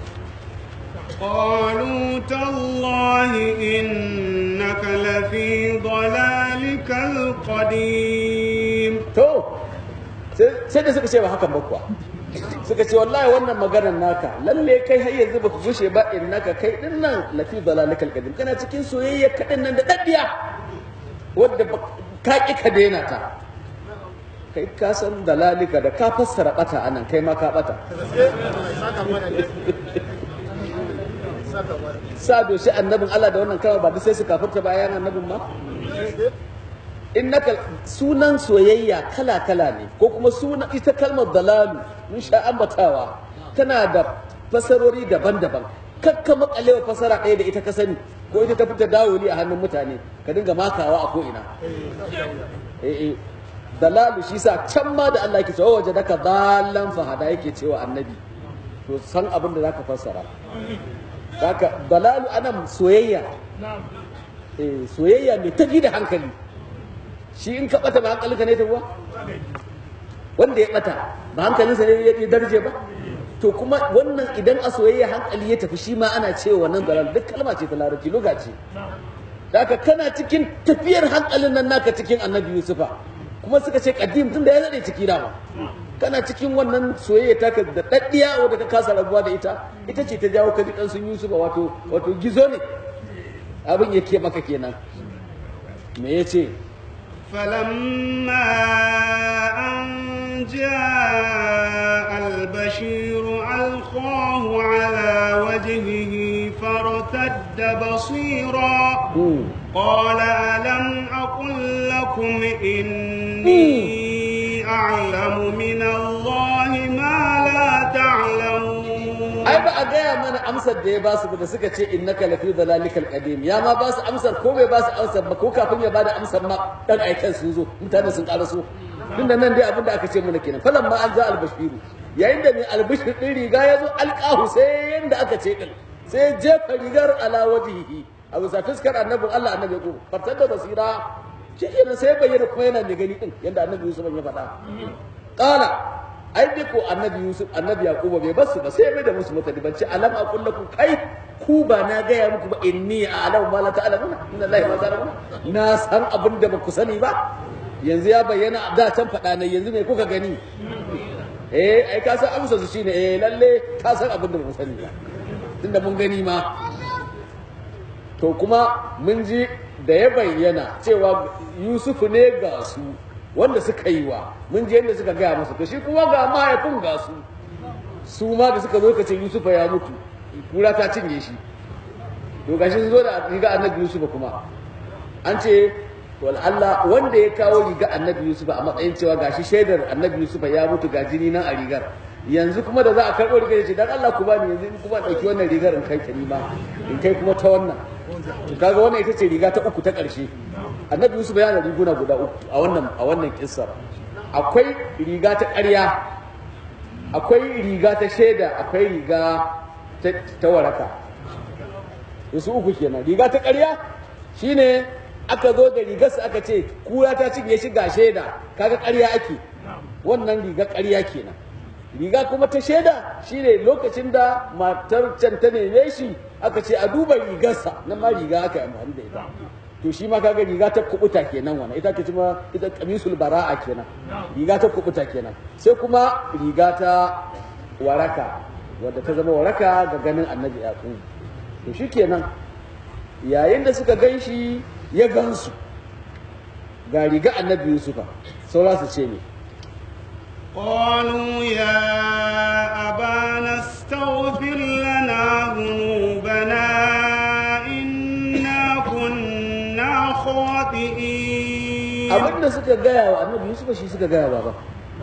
قالوا تالله إنك لفي ضلالك القديم to sai da suka ce ba hakan ba kuwa suka ce wallahi wannan maganar naka lalle kai har yanzu baka gushe ba innaka kai din nan lafi dalalikal qadim kana cikin soyayya kadin nan da daddiya wadda ka ki ka daina ta kai ka san dalalika da ka fassara bata anan kai ma ka bata sa doshi annabin Allah da wannan kawai ba duk sai su kafirta bayan annabin ma innaka sunan soyayya kala kala ne ko kuma sunan ita kalmar dalalu mun sha ambatawa tana da fasarori daban-daban kakka makalewa fasara ɗaya da ita ka sani ko ita ta fita dawoli a hannun mutane ka dinga makawa a ko'ina eh eh dalalu shi sa can ma da Allah yake cewa waje daka dalan fahada yake cewa annabi to san abin da zaka fassara haka dalalu anan soyayya eh soyayya mai tafi da hankali shi in ka bata ba hankalinka ne ta kuwa wanda ya bata ba hankalinsa ne ya darje ba to kuma wannan idan a soyayya hankali ya tafi shi ma ana cewa wannan dalal duk kalma ce ta larabci luga ce Daka kana cikin tafiyar hankalin nan naka cikin annabi Yusufa kuma suka ce kadim tun da ya daɗe ciki dama kana cikin wannan soyayya taka da daddiya wadda ka kasa rabuwa da ita ita ce ta jawo ka ji dan sun Yusufa wato wato gizo ne abin yake maka kenan me yace فلما أن جاء البشير ألقاه على وجهه فارتد بصيرا Hmm. قال ألم أقل لكم إني أعلم من الله ما لا تعلمون ai ba a gaya mana amsar da ya ba su ba da suka ce innaka lafi dalalikal qadim ya ma ba su amsar ko bai ba su amsar ba ko kafin ya bada amsar ma dan aikan sun zo mutane sun ƙara so tunda nan dai abin da aka ce mana kenan falan ma an za albashiru yayin da mai albashir din riga ya zo alqahu sai yanda aka ce din sai jefa rigar ala wajhihi a bisa fuskar annabin Allah annabi ko fatar da basira shi kenan sai bayyana kuma yana da gani din yanda annabi Yusuf ya faɗa qala ai dai ko annabi yusuf annabi yaquba bai basu ba sai mai da musu mutane ban ce alam aqul lakum kai ku ba na gaya muku ba inni a'lamu ma la ta'lamuna inna allahi ma ta'lamuna na san abin da baku sani ba yanzu ya bayyana da can faɗa ne yanzu me kuka gani eh ai ka san amsa su shine eh lalle ka san abin da baku sani ba tunda mun gani ma to kuma mun ji da ya bayyana cewa yusufu ne ga su wanda suka yi wa mun je yadda suka gaya masa to shi kuma ga mahaifin ga su su ma da suka zo ka ce yusufa ya mutu kura ta cinye shi to gashi sun zo da riga annabi yusufa kuma an ce wal Allah wanda ya kawo riga annabi yusufa a matsayin cewa gashi shaidar annabi yusufa ya mutu ga jini nan a rigar yanzu kuma da za a karɓo rigar ya ce dan Allah ku bani yanzu in kuma ɗauki wannan rigar in kai ta nima in kai kuma ta wannan to kaga wannan ita ce riga ta uku ta ƙarshe annabi yusuf yana da riguna guda uku a wannan a wannan kissar akwai riga ta ƙarya akwai riga ta shaida akwai riga ta, ta waraka su uku kenan riga ta ƙarya shine aka zo da rigarsa aka ce kura ta cinye shi ga shaida kaga ƙarya ake wannan riga ƙarya kenan riga kuma ta shaida shine lokacin da matar can ta neme shi aka ce a duba rigarsa nan ma riga aka yi amfani da ita to shi ma kaga riga ta kubuta kenan wannan ita ta ma ita kamisul bara'a kenan riga ta kubuta kenan sai kuma riga ta waraka wadda ta zama waraka ga ganin annabi yaqub to shikenan yayin da suka gan shi ya gansu ga riga annabi yusufa saura su ce ne قالوا يا أبانا استغفر لنا ذنوبنا إنا كنا خاطئين abin da suka gaya wa annabi yusufa shi suka gaya baba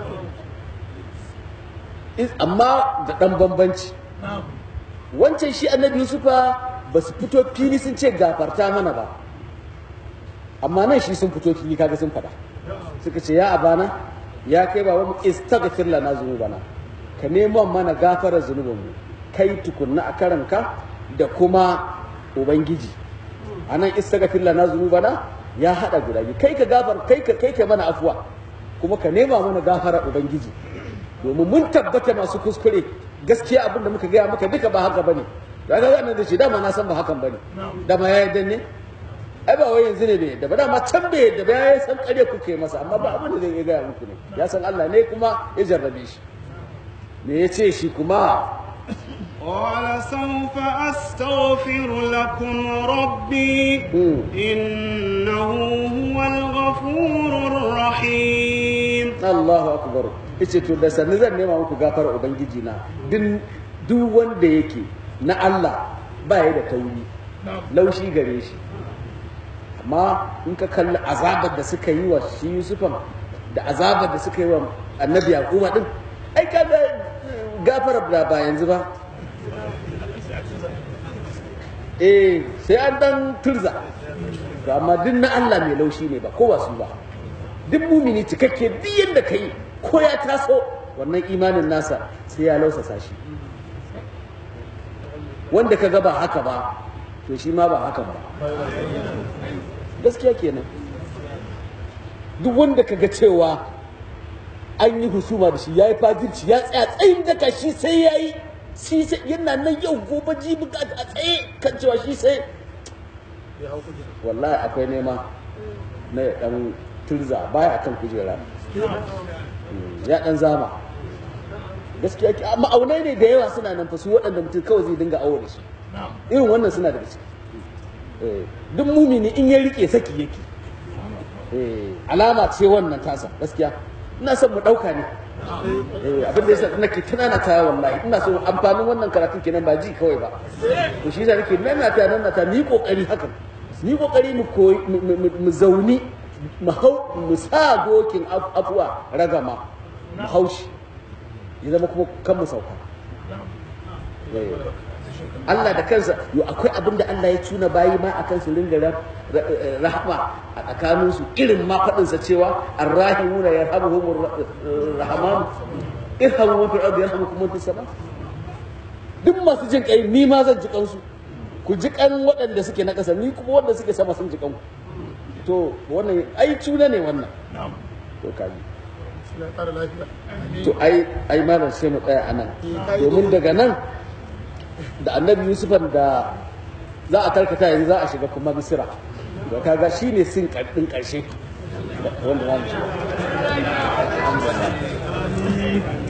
Is- amma da ɗan bambanci wancan shi annabi yusufa ba su fito fili sun ce gafarta mana ba amma nan shi sun fito fili kaga sun faɗa suka ce ya abana ya kai baba mu istaghfir lana zunubana ka nemo mana gafarar zunubanmu kai tukunna a karanka da kuma ubangiji anan istaghfir lana zunubana ya hada guda biyu kai ka gafar kai ka kai ka mana afuwa kuma ka nema mana gafarar ubangiji domin mun tabbata masu kuskure gaskiya abin da muka gaya maka duka ba haka bane da ga nan da shi dama na san ba hakan bane dama ya yarda ne ai ba wai yanzu ne bai yadda ba dama can bai yadda ba ya san kare kuke masa amma ba abin da zai iya gaya muku ne ya san Allah ne kuma ya jarrabe shi me ya ce shi kuma قال سوف أستغفر لكم ربي Hmm. إنه هو الغفور الرحيم Allahu akbar yace to da sanni zan nema muku gafara ubangiji na duk duk wanda yake na Allah ba ya da tauri laushi gare shi amma in ka kalli azabar da suka yi wa shi Yusufan da azabar da suka yi wa annabi Yaquba din ai kaga gafara da ba yanzu ba eh sai an dan turza to amma duk na Allah mai laushi ne ba kowa su ba duk mumini cikakke duk yadda ka yi ko ya taso wannan imanin nasa sai ya lausasa shi wanda ka ga ba haka ba to shi ma ba haka ba gaskiya kenan duk wanda ka ga cewa an yi husuma da shi ya yi fajirci ya tsaya tsayin daka shi sai ya yi shi sai yana nan yau gobe jibi ga a tsaye kan cewa shi sai wallahi akwai nema na ya dan turza baya kan kujera ya dan zama gaskiya ki ma'aunai ne da yawa suna nan fa su waɗanda mutum kawai zai dinga awo da su irin wannan suna da ciki duk mumini in ya rike saki yake alama ce wannan tasa gaskiya ina son mu ɗauka ne abin da yasa nake tunana ta wallahi ina so amfanin wannan karatun kenan ba ji kawai ba to shi yasa nake nana ta nana ta ni kokari hakan ni kokari mu koyi mu zauni mu hau mu sa dokin afuwa ragama mu haushi ya zama kuma kan mu sauka Allah da kansa yo akwai abin da Allah ya tuna bayi ma akan su ringa rahama a tsakanin su irin ma faɗin sa cewa arrahimuna yarhamuhumur rahman irhamu man fil ardi yarhamukum man fis sama duk masu jin kai ni ma zan ji kansu ku ji kan waɗanda suke na ƙasa ni kuma wanda suke sama sun ji kanku to wannan ai tuna ne wannan to kaji to ai ai malam sai mu tsaya anan domin daga nan da annabi yusufan da za a tarkata yanzu za a shiga kuma misira da kaga shi ne sin ɗin ƙarshe wanda za mu shiga